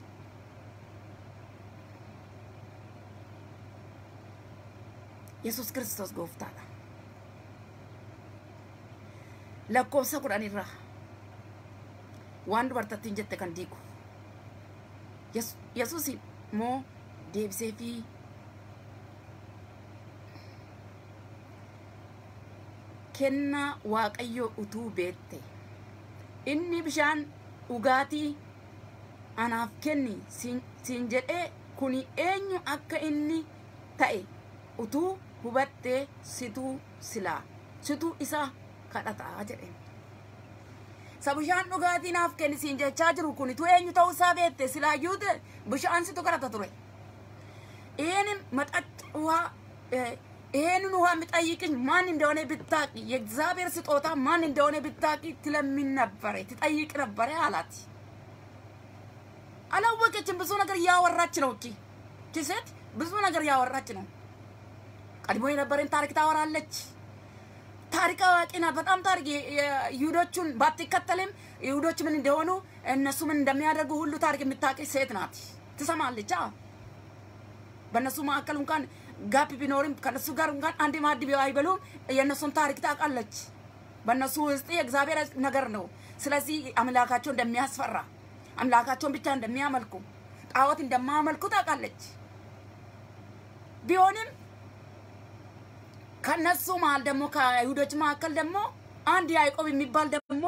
yesuus kiristoos gooftaadha lakkoofsa kudhan irraa waan dubartattiin jette kan diigu yesuus immoo deebisee fi kennaa waaqayyoo utuu beette inni bishaan dhugaatii anaaf kenni siin jedhee kuni eenyu akka inni ta'e utuu hubattee situu silaa situ isa kadhataa jedheen. Isa bishaan dhugaatii naaf kenni siin jechaa jiru kun tu eenyu ta'uu isaa beekte silaayyuu bishaan situ kadhata ture. ይህንን መጠጥ ውሃ ይህንን ውሃ የሚጠይቅሽ ማን እንደሆነ ብታቂ የእግዚአብሔር ስጦታ ማን እንደሆነ ብታቂ ትለምን ነበረ ትጠይቅ ነበረ አላት። አላወቀችም። ብዙ ነገር እያወራች ነው። እቺ እቺ ሴት ብዙ ነገር እያወራች ነው። ቀድሞ የነበረን ታሪክ ታወራለች። ታሪክ አዋቂ ናት። በጣም ታሪክ ይሁዶቹን ባትከተልም ይሁዶች ምን እንደሆኑ እነሱ ምን እንደሚያደርጉ ሁሉ ታሪክ የምታውቅ ሴት ናት። ትሰማለች። በእነሱ መካከል እንኳን ጋፕ ቢኖርም ከነሱ ጋር እንኳን አንድ ማዕድ አይበሉም። የእነሱን ታሪክ ታውቃለች። በእነሱ ውስጥ የእግዚአብሔር ነገር ነው። ስለዚህ አምላካቸው እንደሚያስፈራ አምላካቸውን ብቻ እንደሚያመልኩ ጣዖት እንደማያመልኩ ታውቃለች። ቢሆንም ከነሱ መሀል ደግሞ ከይሁዶች መካከል ደግሞ አንድ ያዕቆብ የሚባል ደግሞ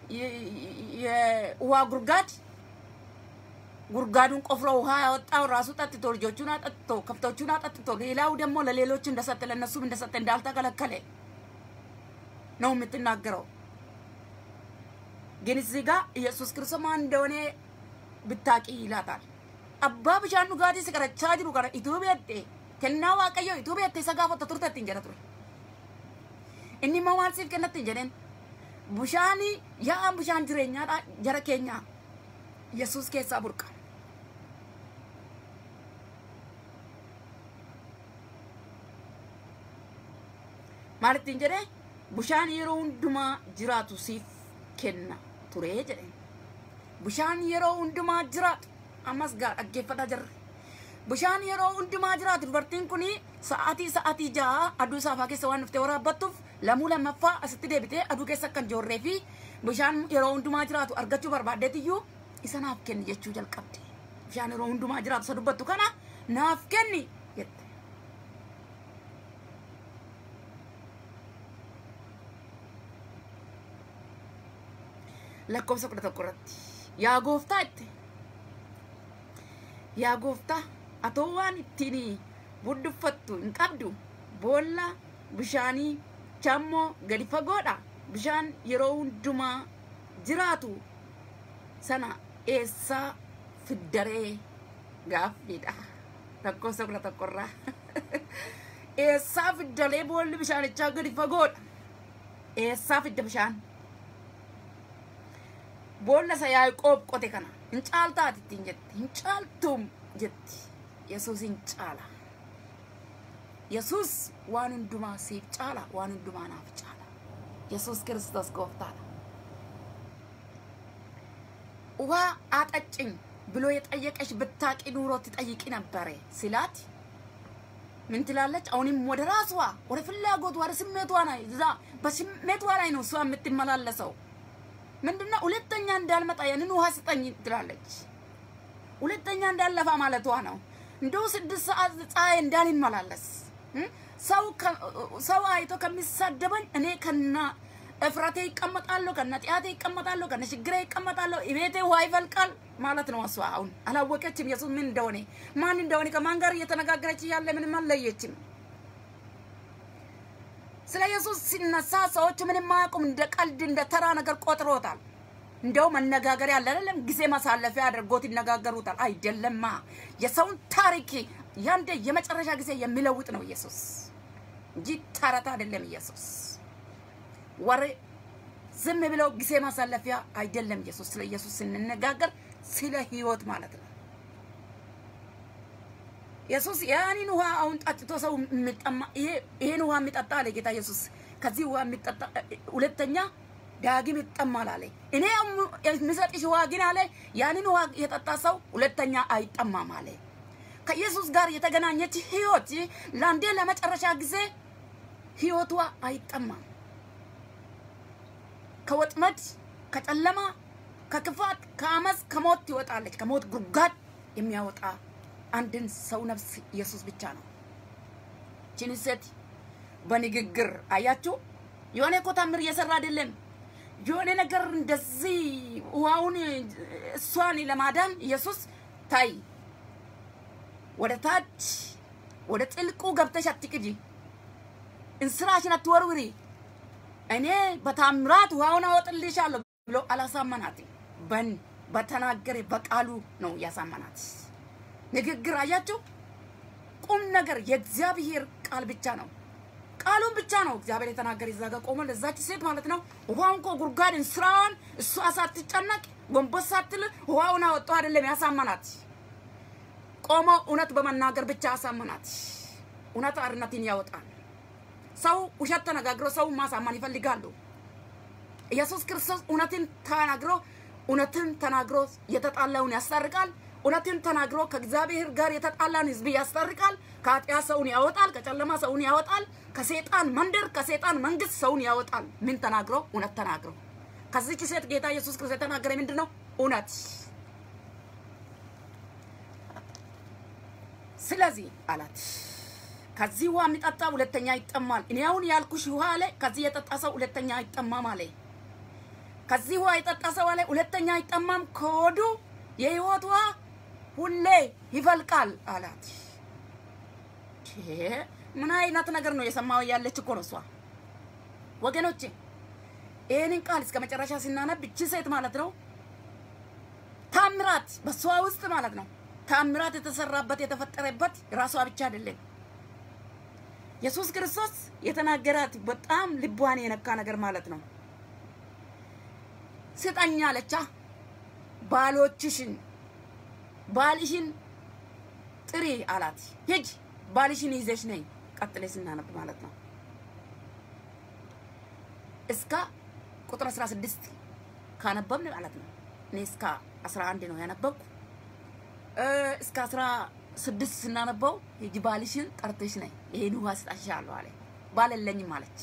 የውሃ ጉርጋድ ጉርጋዱን ቆፍሮ ውሃ ያወጣው ራሱ ጠጥቶ ልጆቹን አጠጥቶ ከብቶቹን አጠጥቶ ሌላው ደግሞ ለሌሎች እንደሰጠ ለእነሱም እንደሰጠ እንዳልተከለከለ ነው የምትናገረው። ግን እዚህ ጋር ኢየሱስ ክርስቶስ ማን እንደሆነ ብታቂ ይላታል። አባ ብሻን ዱጋቲ ሲቀረቻ ጅሩ ከነ ኢቱ ቤቴ ከና ዋቀዮ ኢቱ ቤቴ ሰጋፈተ ቱርተት እንጀረ ቱረ እኒ መዋል ሲፍ ከነት እንጀረን ቡሻኒ yaa bishaan jireenyaadha jara keenya yesus keessaa burqa maal ittiin jedhe bishaan yeroo hundumaa jiraatu siif kenna ture jedhe bishaan yeroo hundumaa jiraatu ammas gaa dhaggeeffataa jirre bishaan yeroo hundumaa jiraatu dubartiin kun sa'aatii sa'aatii ja'a aduu saafaa keessa waan dhuftee waraabbattuuf lamuu lammaffaa asitti deebitee aduu keessa akkan joorree fi bishaan yeroo hundumaa jiraatu argachuu barbaaddeetiyyuu isa naaf kenni jechuu jalqabde bishaan yeroo hundumaa jiraatu isa dubbattu kana naaf kenni jette. lakkoofsa kudha tokko irratti yaa gooftaa itti yaa gooftaa atoo waan ittiin budduffattu hin qabdu boolla bishaanii chammoo gadi fagoodha bishaan yeroo hundumaa jiraatu sana eessaa fiddaree gaaffiidha lakkoofsa kudha tokkorraa eessaa fiddalee boolli bishaanichaa gadi fagoodha eessaa fidda bishaan boolla isa yaaqoob qote kana hin caaltaati ittiin jetti hin caaltuum jetti yesuus hin caala yesuus waan hundumaa siif caala waan hundumaa naaf caala yesuus ክርስቶስ ጎፍታላ ውሃ አጠጭኝ ብሎ የጠየቀሽ ብታቂ ኑሮ ትጠይቂ ነበረ ሲላት ምን ትላለች? አሁንም ወደ ራሷ ወደ ፍላጎቷ ወደ ስሜቷ ላይ እዛ በስሜቷ ላይ ነው እሷ የምትመላለሰው። ምንድነው ሁለተኛ እንዳልመጣ ያንን ውሃ ስጠኝ ትላለች። ሁለተኛ እንዳለፋ ማለቷ ነው። እንደው ስድስት ሰዓት ፀሐይ እንዳልመላለስ ሰው ሰው አይቶ ከሚሳደበኝ እኔ ከና እፍረቴ ይቀመጣለሁ፣ ከነ ጢአቴ ይቀመጣለሁ፣ ከነ ችግሬ ይቀመጣለሁ። ቤቴ ውሃ ይፈልቃል ማለት ነው። እሷ አሁን አላወቀችም ኢየሱስ ምን እንደሆነ ማን እንደሆነ ከማን ጋር እየተነጋገረች ያለ ምንም አልለየችም። ስለ ኢየሱስ ሲነሳ ሰዎች ምንም አያውቁም። እንደ ቀልድ እንደ ተራ ነገር ቆጥሮታል። እንደው መነጋገር ያለ አይደለም፣ ጊዜ ማሳለፊያ አድርጎት ይነጋገሩታል። አይደለማ የሰውን ታሪክ ያንዴ የመጨረሻ ጊዜ የሚለውጥ ነው ኢየሱስ እንጂ ተረት አይደለም ኢየሱስ። ወሬ ዝም ብለው ጊዜ ማሳለፊያ አይደለም ኢየሱስ። ስለ ኢየሱስ ስንነጋገር ስለ ህይወት ማለት ነው። ኢየሱስ ያንን ውሃ አሁን ጠጥቶ ሰው የሚጠማ ይሄን ውሃ የሚጠጣ አለ ጌታ ኢየሱስ። ከዚህ ውሃ የሚጠጣ ሁለተኛ ዳግም ይጠማል አለ። እኔ የምሰጥሽ ውሃ ግን አለ ያንን ውሃ የጠጣ ሰው ሁለተኛ አይጠማም አለ። ከኢየሱስ ጋር የተገናኘች ህይወት ለአንዴ ለመጨረሻ ጊዜ ህይወቷ አይጠማም። ከወጥመድ፣ ከጨለማ፣ ከክፋት፣ ከአመፅ፣ ከሞት ትወጣለች። ከሞት ጉድጓድ የሚያወጣ አንድን ሰው ነፍስ ኢየሱስ ብቻ ነው። ችን ሴት በንግግር አያችሁ፣ የሆነ እኮ ታምር እየሰራ አይደለም። የሆነ ነገር እንደዚህ ውሃውን እሷን ለማዳን ኢየሱስ ታይ ወደ ታች ወደ ጥልቁ ገብተሽ አትቅጂ፣ እንስራሽን አትወርውሪ፣ እኔ በታምራት ውሃውን አወጥልሻለሁ ብሎ አላሳመናትም። በን በተናገረ በቃሉ ነው ያሳመናት። ንግግር አያችሁ፣ ቁም ነገር የእግዚአብሔር ቃል ብቻ ነው። ቃሉን ብቻ ነው እግዚአብሔር የተናገረ። እዛ ጋር ቆሞ ለዛች ሴት ማለት ነው ውሃውን እኮ ጉድጓድን ስራዋን እሷ ሳትጨነቅ ጎንበስ ሳትል ውሃውን አወጣው አይደለም ያሳመናት። ቆሞ እውነት በመናገር ብቻ ያሳመናት። እውነት አርነትን ያወጣል። ሰው ውሸት ተነጋግሮ ሰው ማሳመን ይፈልጋሉ። ኢየሱስ ክርስቶስ እውነትን ተናግሮ እውነትን ተናግሮ የተጣላውን ያስታርቃል። እውነትን ተናግሮ ከእግዚአብሔር ጋር የተጣላን ሕዝብ ያስታርቃል። ከኃጢአት ሰውን ያወጣል። ከጨለማ ሰውን ያወጣል። ከሴጣን መንደር ከሴጣን መንግስት ሰውን ያወጣል። ምን ተናግሮ? እውነት ተናግሮ። ከዚች ሴት ጌታ ኢየሱስ ክርስቶስ የተናገረ ምንድን ነው? እውነት። ስለዚህ አላት ከዚህ ውሃ የሚጠጣ ሁለተኛ ይጠማል። እኔ አሁን ያልኩሽ ውሃ አለ ከዚህ የጠጣ ሰው ሁለተኛ አይጠማም አለ። ከዚህ ውሃ የጠጣ ሰው አለ ሁለተኛ አይጠማም፣ ከሆዱ የህይወት ውሃ ሁሌ ይፈልቃል አላት። ምን አይነት ነገር ነው የሰማው? ያለች እኮ ነው እሷ። ወገኖቼ ይህንን ቃል እስከ መጨረሻ ስናነብ እቺ ሴት ማለት ነው ታምራት በሷ ውስጥ ማለት ነው ታምራት የተሰራበት የተፈጠረበት ራሷ ብቻ አይደለም። ኢየሱስ ክርስቶስ የተናገራት በጣም ልቧን የነካ ነገር ማለት ነው። ስጠኝ አለቻ ባሎችሽን ባልሽን ጥሪ አላት። ሂጅ ባልሽን ይዘሽ ነኝ። ቀጥሌ ስናነብ ማለት ነው እስከ ቁጥር 16 ካነበብን ማለት ነው። እኔ እስከ 11 ነው ያነበብኩ። እስከ 16 ስናነበው ሂጂ ባልሽን ጠርተሽ ነኝ፣ ይሄን ውሃ ስጣሻለሁ አለ። ባል የለኝም አለች።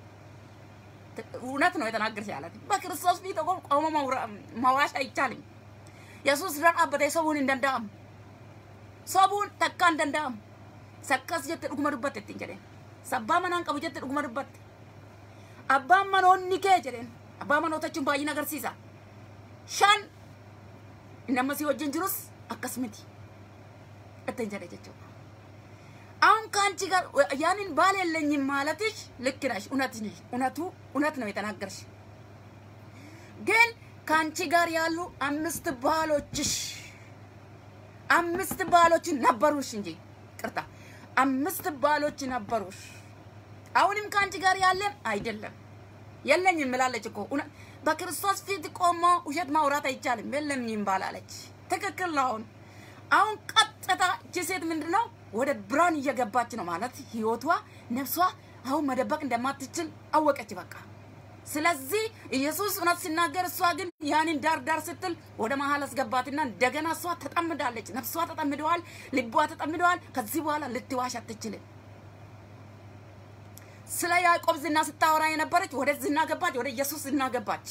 እውነት ነው የተናገርሽ አላት። በክርስቶስ ፊት ቆሞ መዋሽ አይቻልም። yesus dura dhaabbatee sobuun hin danda'amu sobuun takka hin danda'amu sakkas jette dhuguma dubbatte ittiin jedheen sabbaa manaan qabu jette dhuguma dubbatte abbaan manoonni kee jedheen abbaa manoota jechuun baay'ina agarsiisa shan nama si wajjin jirus akkas miti ittiin jedhe jechuudha አሁን ከአንቺ ጋር ያንን ባል የለኝም ማለትሽ ልክ ነሽ፣ እውነት ነሽ፣ እውነቱ እውነት ነው የተናገርሽ ግን ከአንቺ ጋር ያሉ አምስት ባሎችሽ አምስት ባሎች ነበሩሽ እንጂ ቅርታ አምስት ባሎች ነበሩሽ። አሁንም ከአንቺ ጋር ያለን አይደለም የለኝም ምላለች እኮ በክርስቶስ ፊት ቆሞ ውሸት ማውራት አይቻልም። የለኝም ባላለች ትክክል ነው። አሁን አሁን ቀጥታ እቺ ሴት ምንድን ነው ወደ ብርሃን እየገባች ነው ማለት ህይወቷ፣ ነፍሷ አሁን መደበቅ እንደማትችል አወቀች በቃ። ስለዚህ ኢየሱስ እውነት ሲናገር እሷ ግን ያንን ዳር ዳር ስትል ወደ መሀል አስገባትና እንደገና እሷ ተጠምዳለች። ነፍሷ ተጠምደዋል፣ ልቧ ተጠምደዋል። ከዚህ በኋላ ልትዋሽ አትችልም። ስለ ያዕቆብ ዝና ስታወራ የነበረች ወደ ዝና ገባች፣ ወደ ኢየሱስ ዝና ገባች።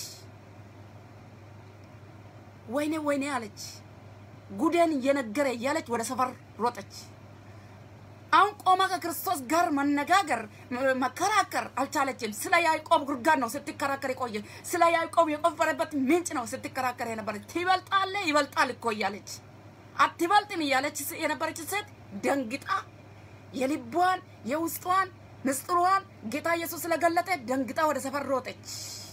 ወይኔ ወይኔ አለች። ጉዴን እየነገረ እያለች ወደ ሰፈር ሮጠች። አሁን ቆማ ከክርስቶስ ጋር መነጋገር መከራከር አልቻለችም። ስለ ያዕቆብ ጉድጓድ ነው ስትከራከር የቆየ ስለ ያዕቆብ የቆፈረበት ምንጭ ነው ስትከራከር የነበረች። ትበልጣለ ይበልጣል እኮ እያለች አትበልጥም እያለች የነበረች ሴት ደንግጣ የልቧን የውስጧን ምስጢሯን ጌታ ኢየሱስ ስለገለጠ ደንግጣ ወደ ሰፈር ሮጠች።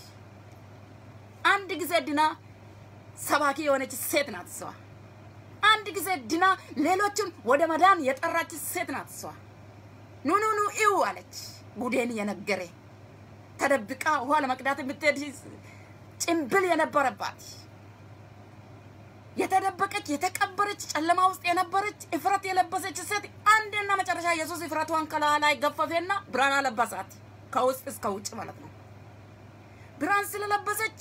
አንድ ጊዜ ድና ሰባኪ የሆነች ሴት ናት እሷ። አንድ ጊዜ ድና ሌሎችን ወደ መዳን የጠራች ሴት ናት እሷ። ኑ ኑ ኑ ይው አለች። ጉዴን የነገረ ተደብቃ ውሃ ለመቅዳት የምትሄድ ጭምብል የነበረባት የተደበቀች የተቀበረች ጨለማ ውስጥ የነበረች እፍረት የለበሰች ሴት አንድና መጨረሻ ኢየሱስ እፍረቷን ከላዋ ላይ ገፈፌና ብርሃን አለበሳት፣ ከውስጥ እስከ ውጭ ማለት ነው። ብርሃን ስለለበሰች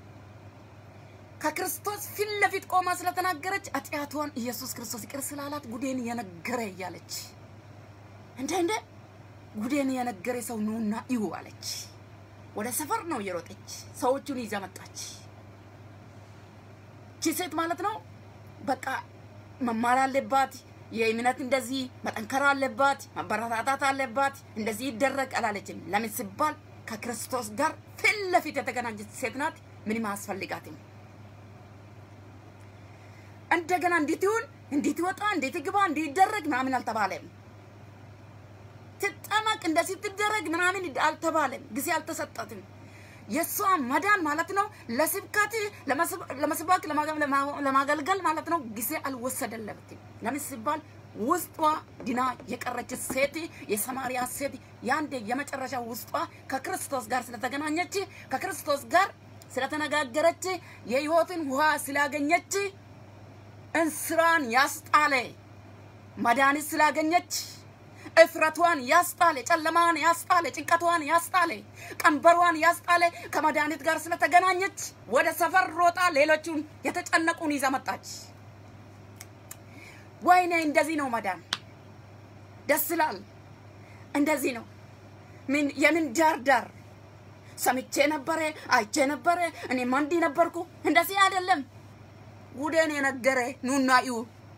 ከክርስቶስ ፊት ለፊት ቆማ ስለተናገረች ኃጢአቷን ኢየሱስ ክርስቶስ ይቅር ስላላት ጉዴን የነገረ እያለች እንደ እንደ ጉዴን የነገረ ሰው ኑና ይሁ አለች። ወደ ሰፈር ነው እየሮጠች ሰዎቹን ይዛ መጣች። ቺ ሴት ማለት ነው በቃ መማር አለባት። የእምነት እንደዚህ መጠንከር አለባት፣ መበረታታት አለባት። እንደዚህ ይደረግ አላለችም። ለምን ሲባል ከክርስቶስ ጋር ፊት ለፊት የተገናኘች ሴት ናት። ምንም አያስፈልጋትም። እንደገና እንዴት ይሁን እንዴት ይወጣ እንዴት ይግባ እንዴት ይደረግ ምናምን አልተባለም። ትጠመቅ እንደዚህ ትደረግ ምናምን አልተባለም። ጊዜ አልተሰጠትም። የእሷ መዳን ማለት ነው ለስብከት ለመስበክ ለማገልገል ማለት ነው ጊዜ አልወሰደለትም። ለምን ሲባል ውስጧ ድና የቀረች ሴት የሰማርያ ሴት ያንዴ የመጨረሻ ውስጧ ከክርስቶስ ጋር ስለተገናኘች ከክርስቶስ ጋር ስለተነጋገረች የሕይወትን ውሃ ስላገኘች እንስራን ያስጣለ መድኃኒት ስላገኘች እፍረቷን ያስጣለ ጨለማን ያስጣለ ጭንቀቷን ያስጣለ ቀንበሯን ያስጣለ ከመድኃኒት ጋር ስለተገናኘች ወደ ሰፈር ሮጣ ሌሎቹን የተጨነቁን ይዛ መጣች። ወይኔ እንደዚህ ነው መዳን። ደስ ይላል። እንደዚህ ነው። ምን የምን ዳር ዳር ሰምቼ ነበረ፣ አይቼ ነበረ፣ እኔ እንዲህ ነበርኩ። እንደዚህ አይደለም። ጉዴን የነገረ ኑና እዩ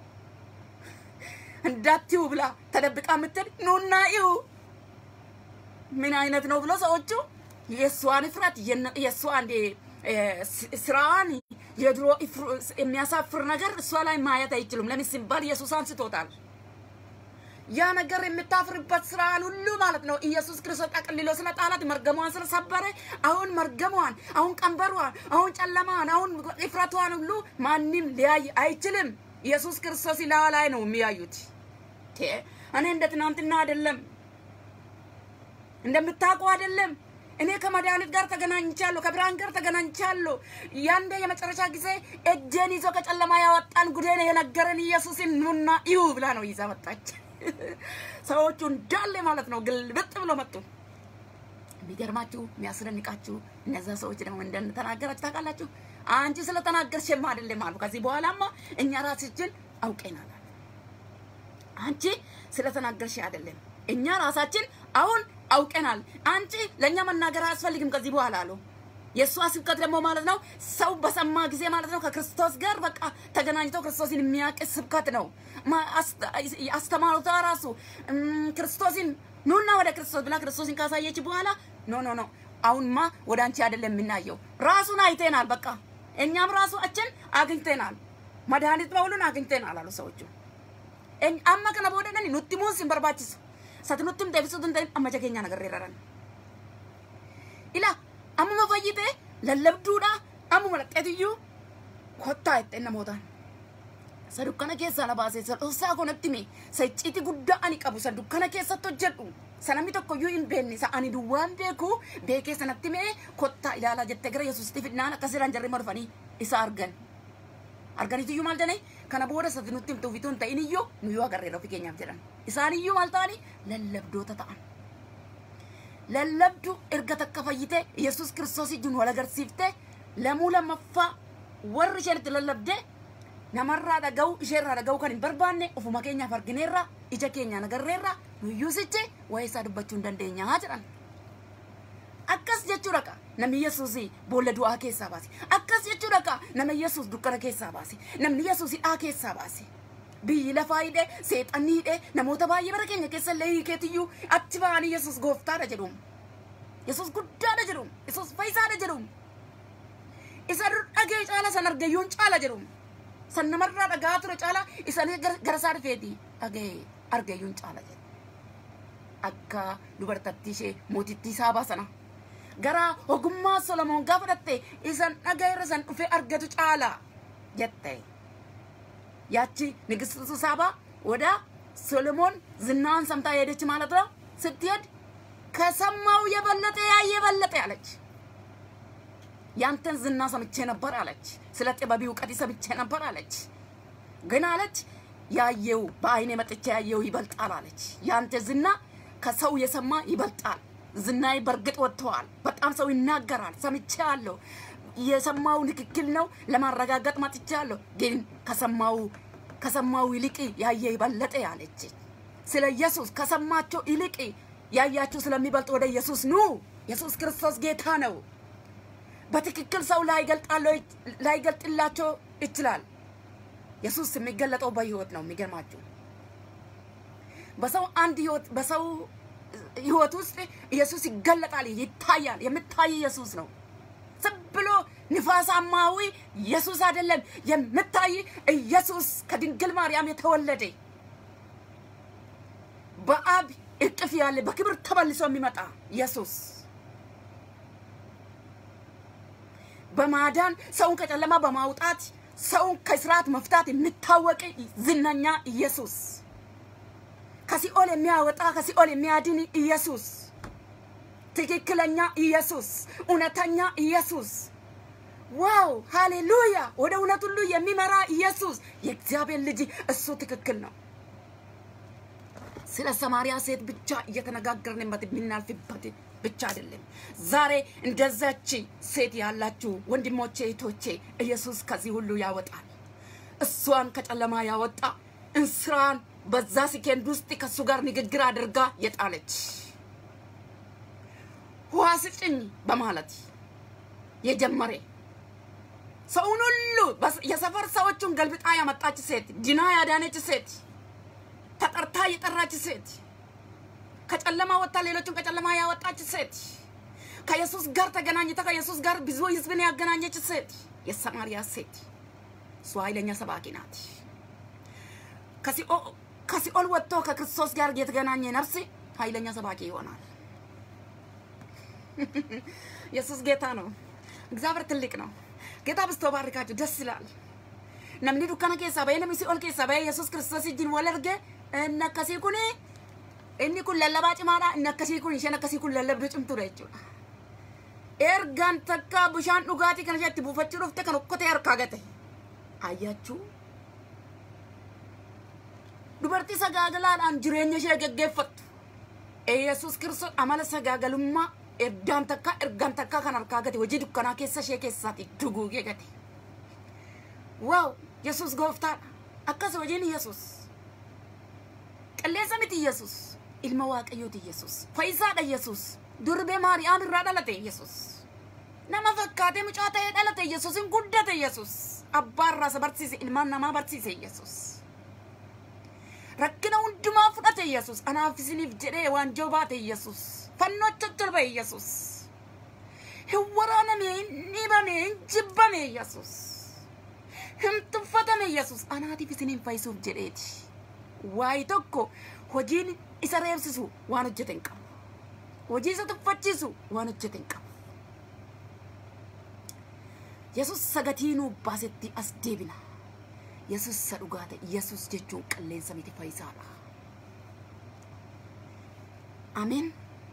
እንዳትዩ ብላ ተደብቃ የምትል ኑና እዩ ምን አይነት ነው ብሎ ሰዎቹ የእሷን እፍረት የእሷን ስራዋን የድሮ የሚያሳፍር ነገር እሷ ላይ ማየት አይችሉም። ለምን ሲባል ኢየሱስ አንስቶታል። ያ ነገር የምታፍርበት ስራን ሁሉ ማለት ነው ኢየሱስ ክርስቶስ ጠቅልሎ ስለጣላት መርገሟን ስለሰበረ አሁን መርገሟን፣ አሁን ቀንበሯን፣ አሁን ጨለማን፣ አሁን እፍረቷን ሁሉ ማንም ሊያይ አይችልም። ኢየሱስ ክርስቶስ ላዋ ላይ ነው የሚያዩት። እኔ እንደ ትናንትና አይደለም፣ እንደምታውቁ አይደለም። እኔ ከመድኃኒት ጋር ተገናኝቻለሁ፣ ከብርሃን ጋር ተገናኝቻለሁ። ያንዴ የመጨረሻ ጊዜ እጄን ይዞ ከጨለማ ያወጣን ጉዴን የነገረን ኢየሱስን ኑና እዩ ብላ ነው ይዛ መጣች። ሰዎቹ እንዳለ ማለት ነው ግልብጥ ብሎ መጡ። የሚገርማችሁ የሚያስደንቃችሁ እነዛ ሰዎች ደግሞ እንደተናገራችሁ ታውቃላችሁ። አንቺ ስለተናገርሽማ አይደለም አሉ። ከዚህ በኋላማ እኛ ራሳችን አውቀናል። አንቺ ስለተናገርሽ አይደለም እኛ ራሳችን አሁን አውቀናል። አንቺ ለእኛ መናገር አያስፈልግም ከዚህ በኋላ አሉ። የእሷ ስብከት ደግሞ ማለት ነው ሰው በሰማ ጊዜ ማለት ነው ከክርስቶስ ጋር በቃ ተገናኝቶ ክርስቶስን የሚያውቅ ስብከት ነው። አስተማሩታ ራሱ ክርስቶስን ኑና ወደ ክርስቶስ ብላ ክርስቶስን ካሳየች በኋላ ኖ ኖ ኖ አሁንማ ወደ አንቺ አይደለም የምናየው ራሱን አይተናል። በቃ እኛም ራሳችን አግኝተናል። መድኃኒት በሁሉን አግኝተናል አሉ ሰዎቹ። amma kana boodadhani nutti muun sin barbaachisu sati nutti himte ibsutu hin ta'in amma ija keenya nagarreeraran ila ammuma fayyite lallabduudha ammuma dhaqxeetiyyuu kottaa jettee namootaan sa dukkana keessaa na baase sa dhoosaa konatti hime sa icciiti guddaa ani qabu sa dukkana keessatti hojjedhu sa namni tokkoyyuu hin beekne sa ani duwwaan beeku beekee sanatti hime kottaa ilaalaa jettee gara yesuusitti fidnaan akkasirraan jarri marfanii isa argan arganiitiyyuu maal jedhani kana booda sati nutti himtu ufituu hin ta'in iyyuu nuyyuu agarreera ofii keenyaaf jedhan isaan iyyuu maal ta'ani lallabdoota ta'an lallabdu erga takka fayyite yesus kiristoos ijjuun wal agarsiifte lamuu lammaffaa warri isheen itti lallabde namarraa dhaga'u isheerraa dhaga'u kan hin barbaanne ofuma keenyaaf argineerra ija keenyaan agarreerra nuyyuu sichi waa'ee isaa dubbachuu hin dandeenyaa jedhan akkas jechuudha ka namni yesuus boolla du'aa keessaa baase akkas jechuudha ka nama yesuus dukkana keessaa baase namni yesuus hidhaa keessaa baase biyyi lafaa hidhee seexanni hidhee namoota baay'ee bara keenya keessa illee hiikeetiyyuu achi ba'anii yesuus gooftaadha jedhuun yesuus guddaadha jedhuun yesuus fayyisaadha jedhuun isa dhagee caala san argayyuun caala jedhuun san namarraa dhagaa ture caala isanii gara isaa dhufeeti dhagee argayyuun caala jedhu akka dubartattii ishee mootittii saabaa sana gara ogummaa Solomoon gaafa dhatte isan dhagairra san dhufe argatu caala jette ያቺ ንግስት ሳባ ወደ ሶሎሞን ዝናዋን ሰምታ ሄደች ማለት ነው። ስትሄድ ከሰማው የበለጠ ያየ የበለጠ አለች። ያንተን ዝና ሰምቼ ነበር አለች። ስለ ጥበብ እውቀት ሰምቼ ነበር አለች። ግን አለች ያየው በአይኔ መጥቼ ያየው ይበልጣል አለች። ያንተ ዝና ከሰው የሰማ ይበልጣል። ዝናዬ በእርግጥ ወጥተዋል። በጣም ሰው ይናገራል፣ ሰምቻለሁ። የሰማው ንክክል ነው ለማረጋገጥ መጥቻለሁ። ግን ከሰማው ከሰማው ይልቅ ያየ ይበለጠ ያለች ስለ ኢየሱስ ከሰማቸው ይልቅ ያያችሁ ስለሚበልጥ ወደ ኢየሱስ ኑ። ኢየሱስ ክርስቶስ ጌታ ነው። በትክክል ሰው ላይገልጥላቸው ይችላል። ኢየሱስ የሚገለጠው በህይወት ነው። የሚገርማችሁ በሰው አንድ ህይወት በሰው ህይወት ውስጥ ኢየሱስ ይገለጣል፣ ይታያል። የምታይ ኢየሱስ ነው። ዝም ብሎ ንፋሳማዊ ኢየሱስ አይደለም። የምታይ ኢየሱስ ከድንግል ማርያም የተወለደ በአብ እቅፍ ያለ በክብር ተመልሶ የሚመጣ ኢየሱስ በማዳን ሰውን ከጨለማ በማውጣት ሰውን ከስርዓት መፍታት የሚታወቅ ዝነኛ ኢየሱስ ከሲኦል የሚያወጣ ከሲኦል የሚያድን ኢየሱስ ትክክለኛ ኢየሱስ እውነተኛ ኢየሱስ ዋው ሃሌሉያ ወደ እውነት ሁሉ የሚመራ ኢየሱስ የእግዚአብሔር ልጅ እሱ ትክክል ነው ስለ ሰማሪያ ሴት ብቻ እየተነጋገርንበት የምናልፍበት ብቻ አይደለም ዛሬ እንደዛች ሴት ያላችሁ ወንድሞቼ እህቶቼ ኢየሱስ ከዚህ ሁሉ ያወጣል እሷን ከጨለማ ያወጣ እንስራን በዛ ሲኬንድ ውስጥ ከእሱ ጋር ንግግር አድርጋ የጣለች ውሃ ስጭኝ በማለት የጀመረ ሰውን ሁሉ የሰፈር ሰዎቹን ገልብጣ ያመጣች ሴት ድና ያዳነች ሴት ተጠርታ የጠራች ሴት ከጨለማ ወጥታ ሌሎችን ከጨለማ ያወጣች ሴት ከኢየሱስ ጋር ተገናኝታ ከኢየሱስ ጋር ብዙ ህዝብን ያገናኘች ሴት የሰማርያ ሴት እሷ ኃይለኛ ሰባኪ ናት። ከሲኦል ወጥቶ ከክርስቶስ ጋር የተገናኘ ነፍስ ኃይለኛ ሰባኪ ይሆናል። ኢየሱስ ጌታ ነው። እግዚአብሔር ትልቅ ነው። ጌታ ብስቶ ባርካችሁ ደስ ይላል። namni dukkana keessaa bahee namni si'ol keessaa bahee yesus kiristoos wajjin wal arge inni akkasii kun inni kun lallabaa cimaadha inni akkasii kun isheen akkasii kun lallabduu cimtuudha jechuudha. Ergaan takka bishaan dhugaatii kana itti buufachuu dhufte kan okkotee harkaa gate. Ayyachuu. Dubartii sagaagalaadhaan jireenya ishee geggeeffattu. Yesus kiristoos amala sagaagalummaa ergaan takka ergaan takka kan harkaa gate hojii dukkanaa keessa ishee keessaati duguugee gate. ዋው ኢየሱስ ጎፍታadha akkas hojiin ኢየሱስ qilleensa miti ኢየሱስ ilma waaqayyooti ኢየሱስ fayyisaadha ኢየሱስ durbee maariyaam irraa dhalate ኢየሱስ nama fakkaatee mucaa ta'ee dhalate ኢየሱsin guddate ኢየሱስ abbaa irraa isa barsiise ilmaan namaa barsiise ኢየሱስ rakkina hundumaa fudhate ኢየሱስ anaaf isiniif jedhee waanjoo baate ኢየሱስ fannoo coccolbe ኢየሱስ hin waraaname hin dhibame hin jibbame ኢየሱስ hin tuffatame yesus anaatiif isiniin fayyisuuf jedheeti waayi tokko hojiin isa reebsisu waan hojjete hin qabu hojii isa tuffachiisu waan hojjete hin qabu yesus sagatii nuu baasetti as deebina yesus isa dhugaa ta'e yesus jechuun qilleensa miti fayyisaadha ameen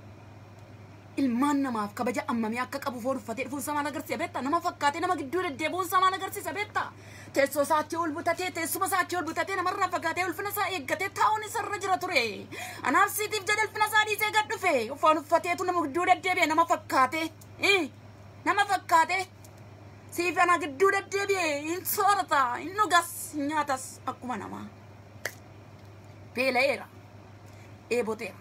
ilmaan namaaf kabaja ammamii akka qabu foon uffatee dhufuun isaa maal agarsiisa beektaa nama fakkaatee nama gidduu deddeebi'uun isaa maal agarsiisa beektaa teessoo isaatti ol butatee teessuma isaatti ol butatee namarraa fagaatee ulfina isaa eeggatee taa'uun isarra jira ture anaaf siitiif jedhe ulfina isaa dhiisee gad dhufe foon uffateetu nama gidduu deddeebi'e nama fakkaatee nama fakkaatee siif ana gidduu deddeebi'e hin soorata hin dhugas hin nyaatas akkuma namaa beela'eera eeboteera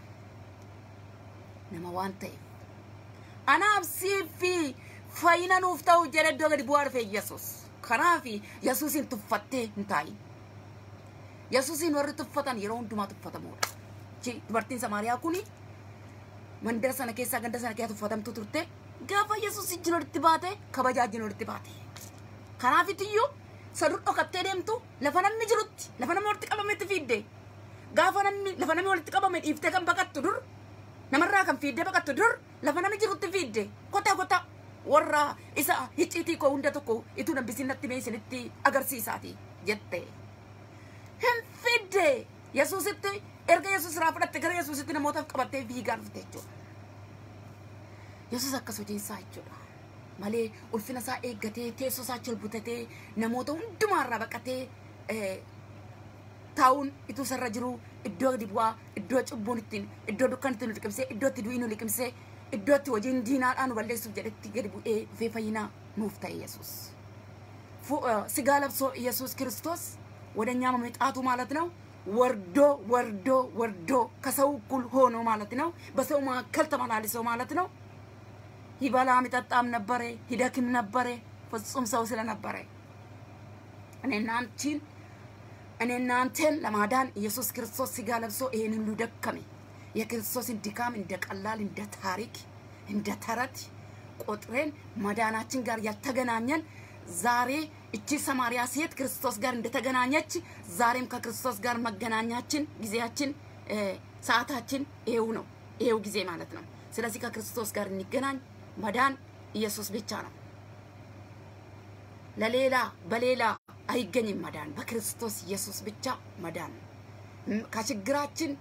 nama waan ta'eef anaaf siifi fayyina nuuf ta'u jedhe iddoo gadi bu'aa dhufe Yesus. Kanaaf Yesuusin tuffattee hin taa'in. Yesuusin warri tuffatan yeroo hundumaa tuffatamuudha. Dubartiin Samaariyaa kun mandara sana keessaa ganda sana keessa tuffatamtu turte gaafa Yesuus ijjiin walitti baate kabajaa ijjiin walitti baate. Kanaafitiyyuu sadur dhokattee deemtu lafa namni jirutti lafa namni walitti qabametti fiidde gaafa namni lafa namni walitti qabame dhiiftee kan baqattu dur namarraa kan fiiddee baqattu dur lafa namni jirutti fiidde kota kota warra isa hicciitii koo hunda tokko ituu nambisiin natti mee isinitti agarsiisaati jette. Hin fidde Yesuusitti erga Yesuus irraa fudhatte gara Yesuusitti namootaaf qabattee fiigaa dhufte jechuudha. Yesuus akkas hojiinsaa jechuudha. Malee ulfina isaa eeggatee teessoo isaa ol butatee namoota hundumaarraa baqatee taa'uun ituu sarra jiru iddoo gadi bu'aa iddoo cubbuun ittiin iddoo dukkan ittiin nu liqimsee iddoo itti du'ii nu liqimsee iddoo itti hojiin diinaadhaan nu balleessuuf jedhetti gadi bu'ee dhufee fayyinaa nuuf ta'e Yesuus. ስጋ ለብሶ ኢየሱስ ክርስቶስ ወደ እኛ መምጣቱ ማለት ነው። ወርዶ ወርዶ ወርዶ ከሰው እኩል ሆኖ ማለት ነው። በሰው መካከል ተመላልሶ ማለት ነው። ይበላም ይጠጣም ነበረ፣ ይደክም ነበረ፣ ፍጹም ሰው ስለነበረ እኔና አንቺን እኔና አንተን ለማዳን ኢየሱስ ክርስቶስ ስጋ ለብሶ ይሄን ሁሉ ደከመ። የክርስቶስን ድካም እንደ ቀላል እንደ ታሪክ እንደ ተረት ቆጥረን መዳናችን ጋር ያልተገናኘን ዛሬ እቺ ሰማርያ ሴት ክርስቶስ ጋር እንደተገናኘች ዛሬም ከክርስቶስ ጋር መገናኛችን ጊዜያችን ሰዓታችን ይሄው ነው፣ ይሄው ጊዜ ማለት ነው። ስለዚህ ከክርስቶስ ጋር እንገናኝ። መዳን ኢየሱስ ብቻ ነው። ለሌላ በሌላ አይገኝም መዳን፣ በክርስቶስ ኢየሱስ ብቻ መዳን ነው። ከችግራችን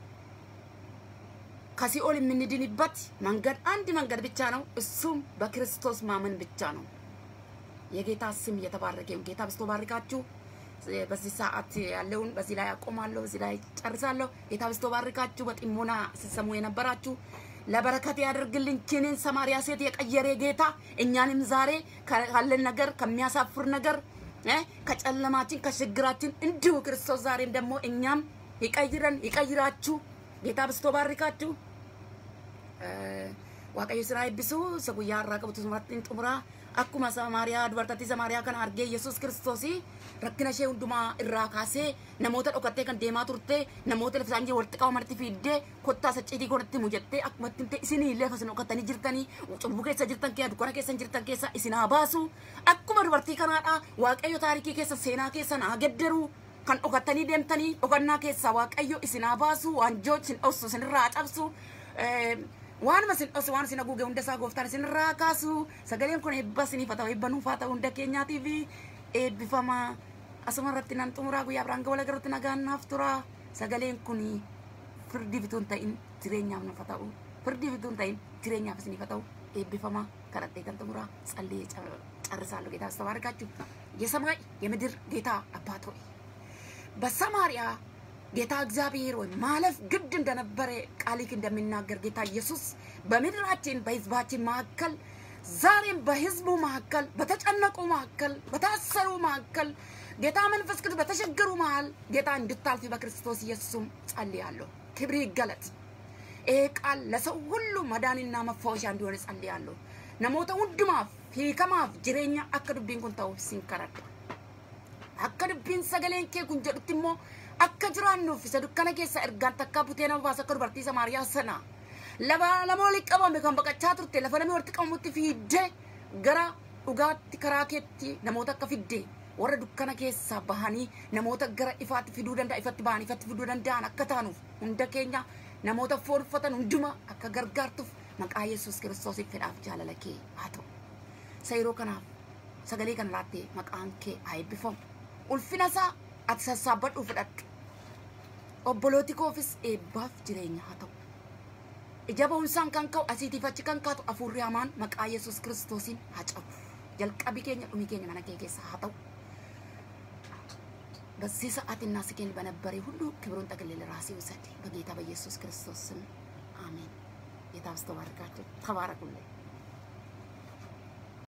ከሲኦል የምንድንበት መንገድ አንድ መንገድ ብቻ ነው። እሱም በክርስቶስ ማመን ብቻ ነው። የጌታ ስም እየተባረከ ይሁን። ጌታ በስቶ ባርካችሁ። በዚህ ሰዓት ያለውን በዚህ ላይ አቆማለሁ፣ በዚህ ላይ ጨርሳለሁ። ጌታ በስቶ ባርካችሁ። በጢሞና ስትሰሙ የነበራችሁ ለበረከት ያደርግልን። ችንን ሰማርያ ሴት የቀየረ ጌታ እኛንም ዛሬ ካለን ነገር ከሚያሳፍር ነገር ከጨለማችን ከችግራችን እንዲሁ ክርስቶስ ዛሬም ደግሞ እኛም ይቀይረን ይቀይራችሁ። ጌታ በስቶ ባርካችሁ። waaqayyo siraa eebbisu isa guyyaa har'aa qabatu sumarrattiin xumura akkuma samaariyaa dubartattii samaariyaa kana argee yesus kiristoos rakkina ishee hundumaa irraa kaasee namoota dhokattee kan deemaa turte namoota lafa isaanii walitti qabamanitti fiiddee kottaa sacciitii godhatti mujattee akkuma itti isinii illee akkasuma dhokattanii jirtanii cubbuu keessa jirtan keessa dukkana keessa jirtan keessa isin haa baasu akkuma dubartii kanaadha waaqayyo taarikii keessa seenaa keessa naa gedderu kan dhokattanii deemtanii dhokannaa keessa waaqayyo isin haa baasu waanjoo isin dhossu isinirraa cabsu waanuma isin dhossu waan isin haguuge hunda isaa gooftaan isinirraa kaasu sagaleen kun eebba isiniif haa ta'u eebba nuuf haa ta'u hunda keenyaatiif eebbifama asuma irratti nan xumuraa guyyaa biraan gawala garuutti nagaan naaf tura sagaleen kun firdii bituun ta'in jireenyaaf nuuf haa ta'u firdii bituun ta'in jireenyaaf isiniif haa ta'u eebbifama kadhadhee kan xumuraa ጸልዬ ጨርሳለሁ። ጌታ አስተባርካችሁ የሰማይ የምድር ጌታ አባት ሆይ በሰማርያ ጌታ እግዚአብሔር ሆይ ማለፍ ግድ እንደነበረ ቃልህ እንደሚናገር ጌታ ኢየሱስ በምድራችን በህዝባችን መካከል ዛሬም በህዝቡ መካከል በተጨነቁ መካከል በታሰሩ መካከል ጌታ መንፈስ ቅዱስ በተቸገሩ መሃል ጌታ እንድታልፊ በክርስቶስ ኢየሱስም ጸልያለሁ። ክብር ይገለጥ። ይሄ ቃል ለሰው ሁሉ መዳንና መፋወሻ እንዲሆን ጸልያለሁ። namoota hundumaaf hiikamaaf jireenya akka dubbiin kun ta'uuf sin kadhadha. Akka dubbiin sagaleen kee kun jedhutti immoo akka jiraannuuf isa dukkana keessa ergaan takkaa butee nama baasa akka dubartii Samaariyaa sana lafa lama walitti qabame kan baqachaa turte lafa namni walitti qabamutti fiiddee gara dhugaatti karaa keetti namoota akka fiddee warra dukkana keessaa bahanii namoota gara ifaatti fiduu danda'a ifatti bahanii ifatti fiduu danda'an akka taanuuf hunda keenya namoota foonfatan hunduma akka gargaartuuf maqaa yesus kiristoosiif fedhaaf jaalala kee haa ta'u isa yeroo kanaaf sagalee kana laattee maqaan kee haa eebbifamu ulfina isaa ati sassaabbadhuu fudhadhu obbolooti koofis eebbaaf jireenya haa ta'u ija ba'umsaan kan ka'u asiitiif achi kan kaatu afuurri hamaan maqaa yesus kiristoosiin haa cabu jalqabi keenya dhumi keenya mana kee keessa haa ta'u በዚህ ሰዓትና ስኬን በነበረ ሁሉ ክብሩን ጠቅልል ራሴ ውሰድ በጌታ በኢየሱስ ክርስቶስ ስም አሜን። ጌታ አስተባርካችሁ ተባረኩልኝ።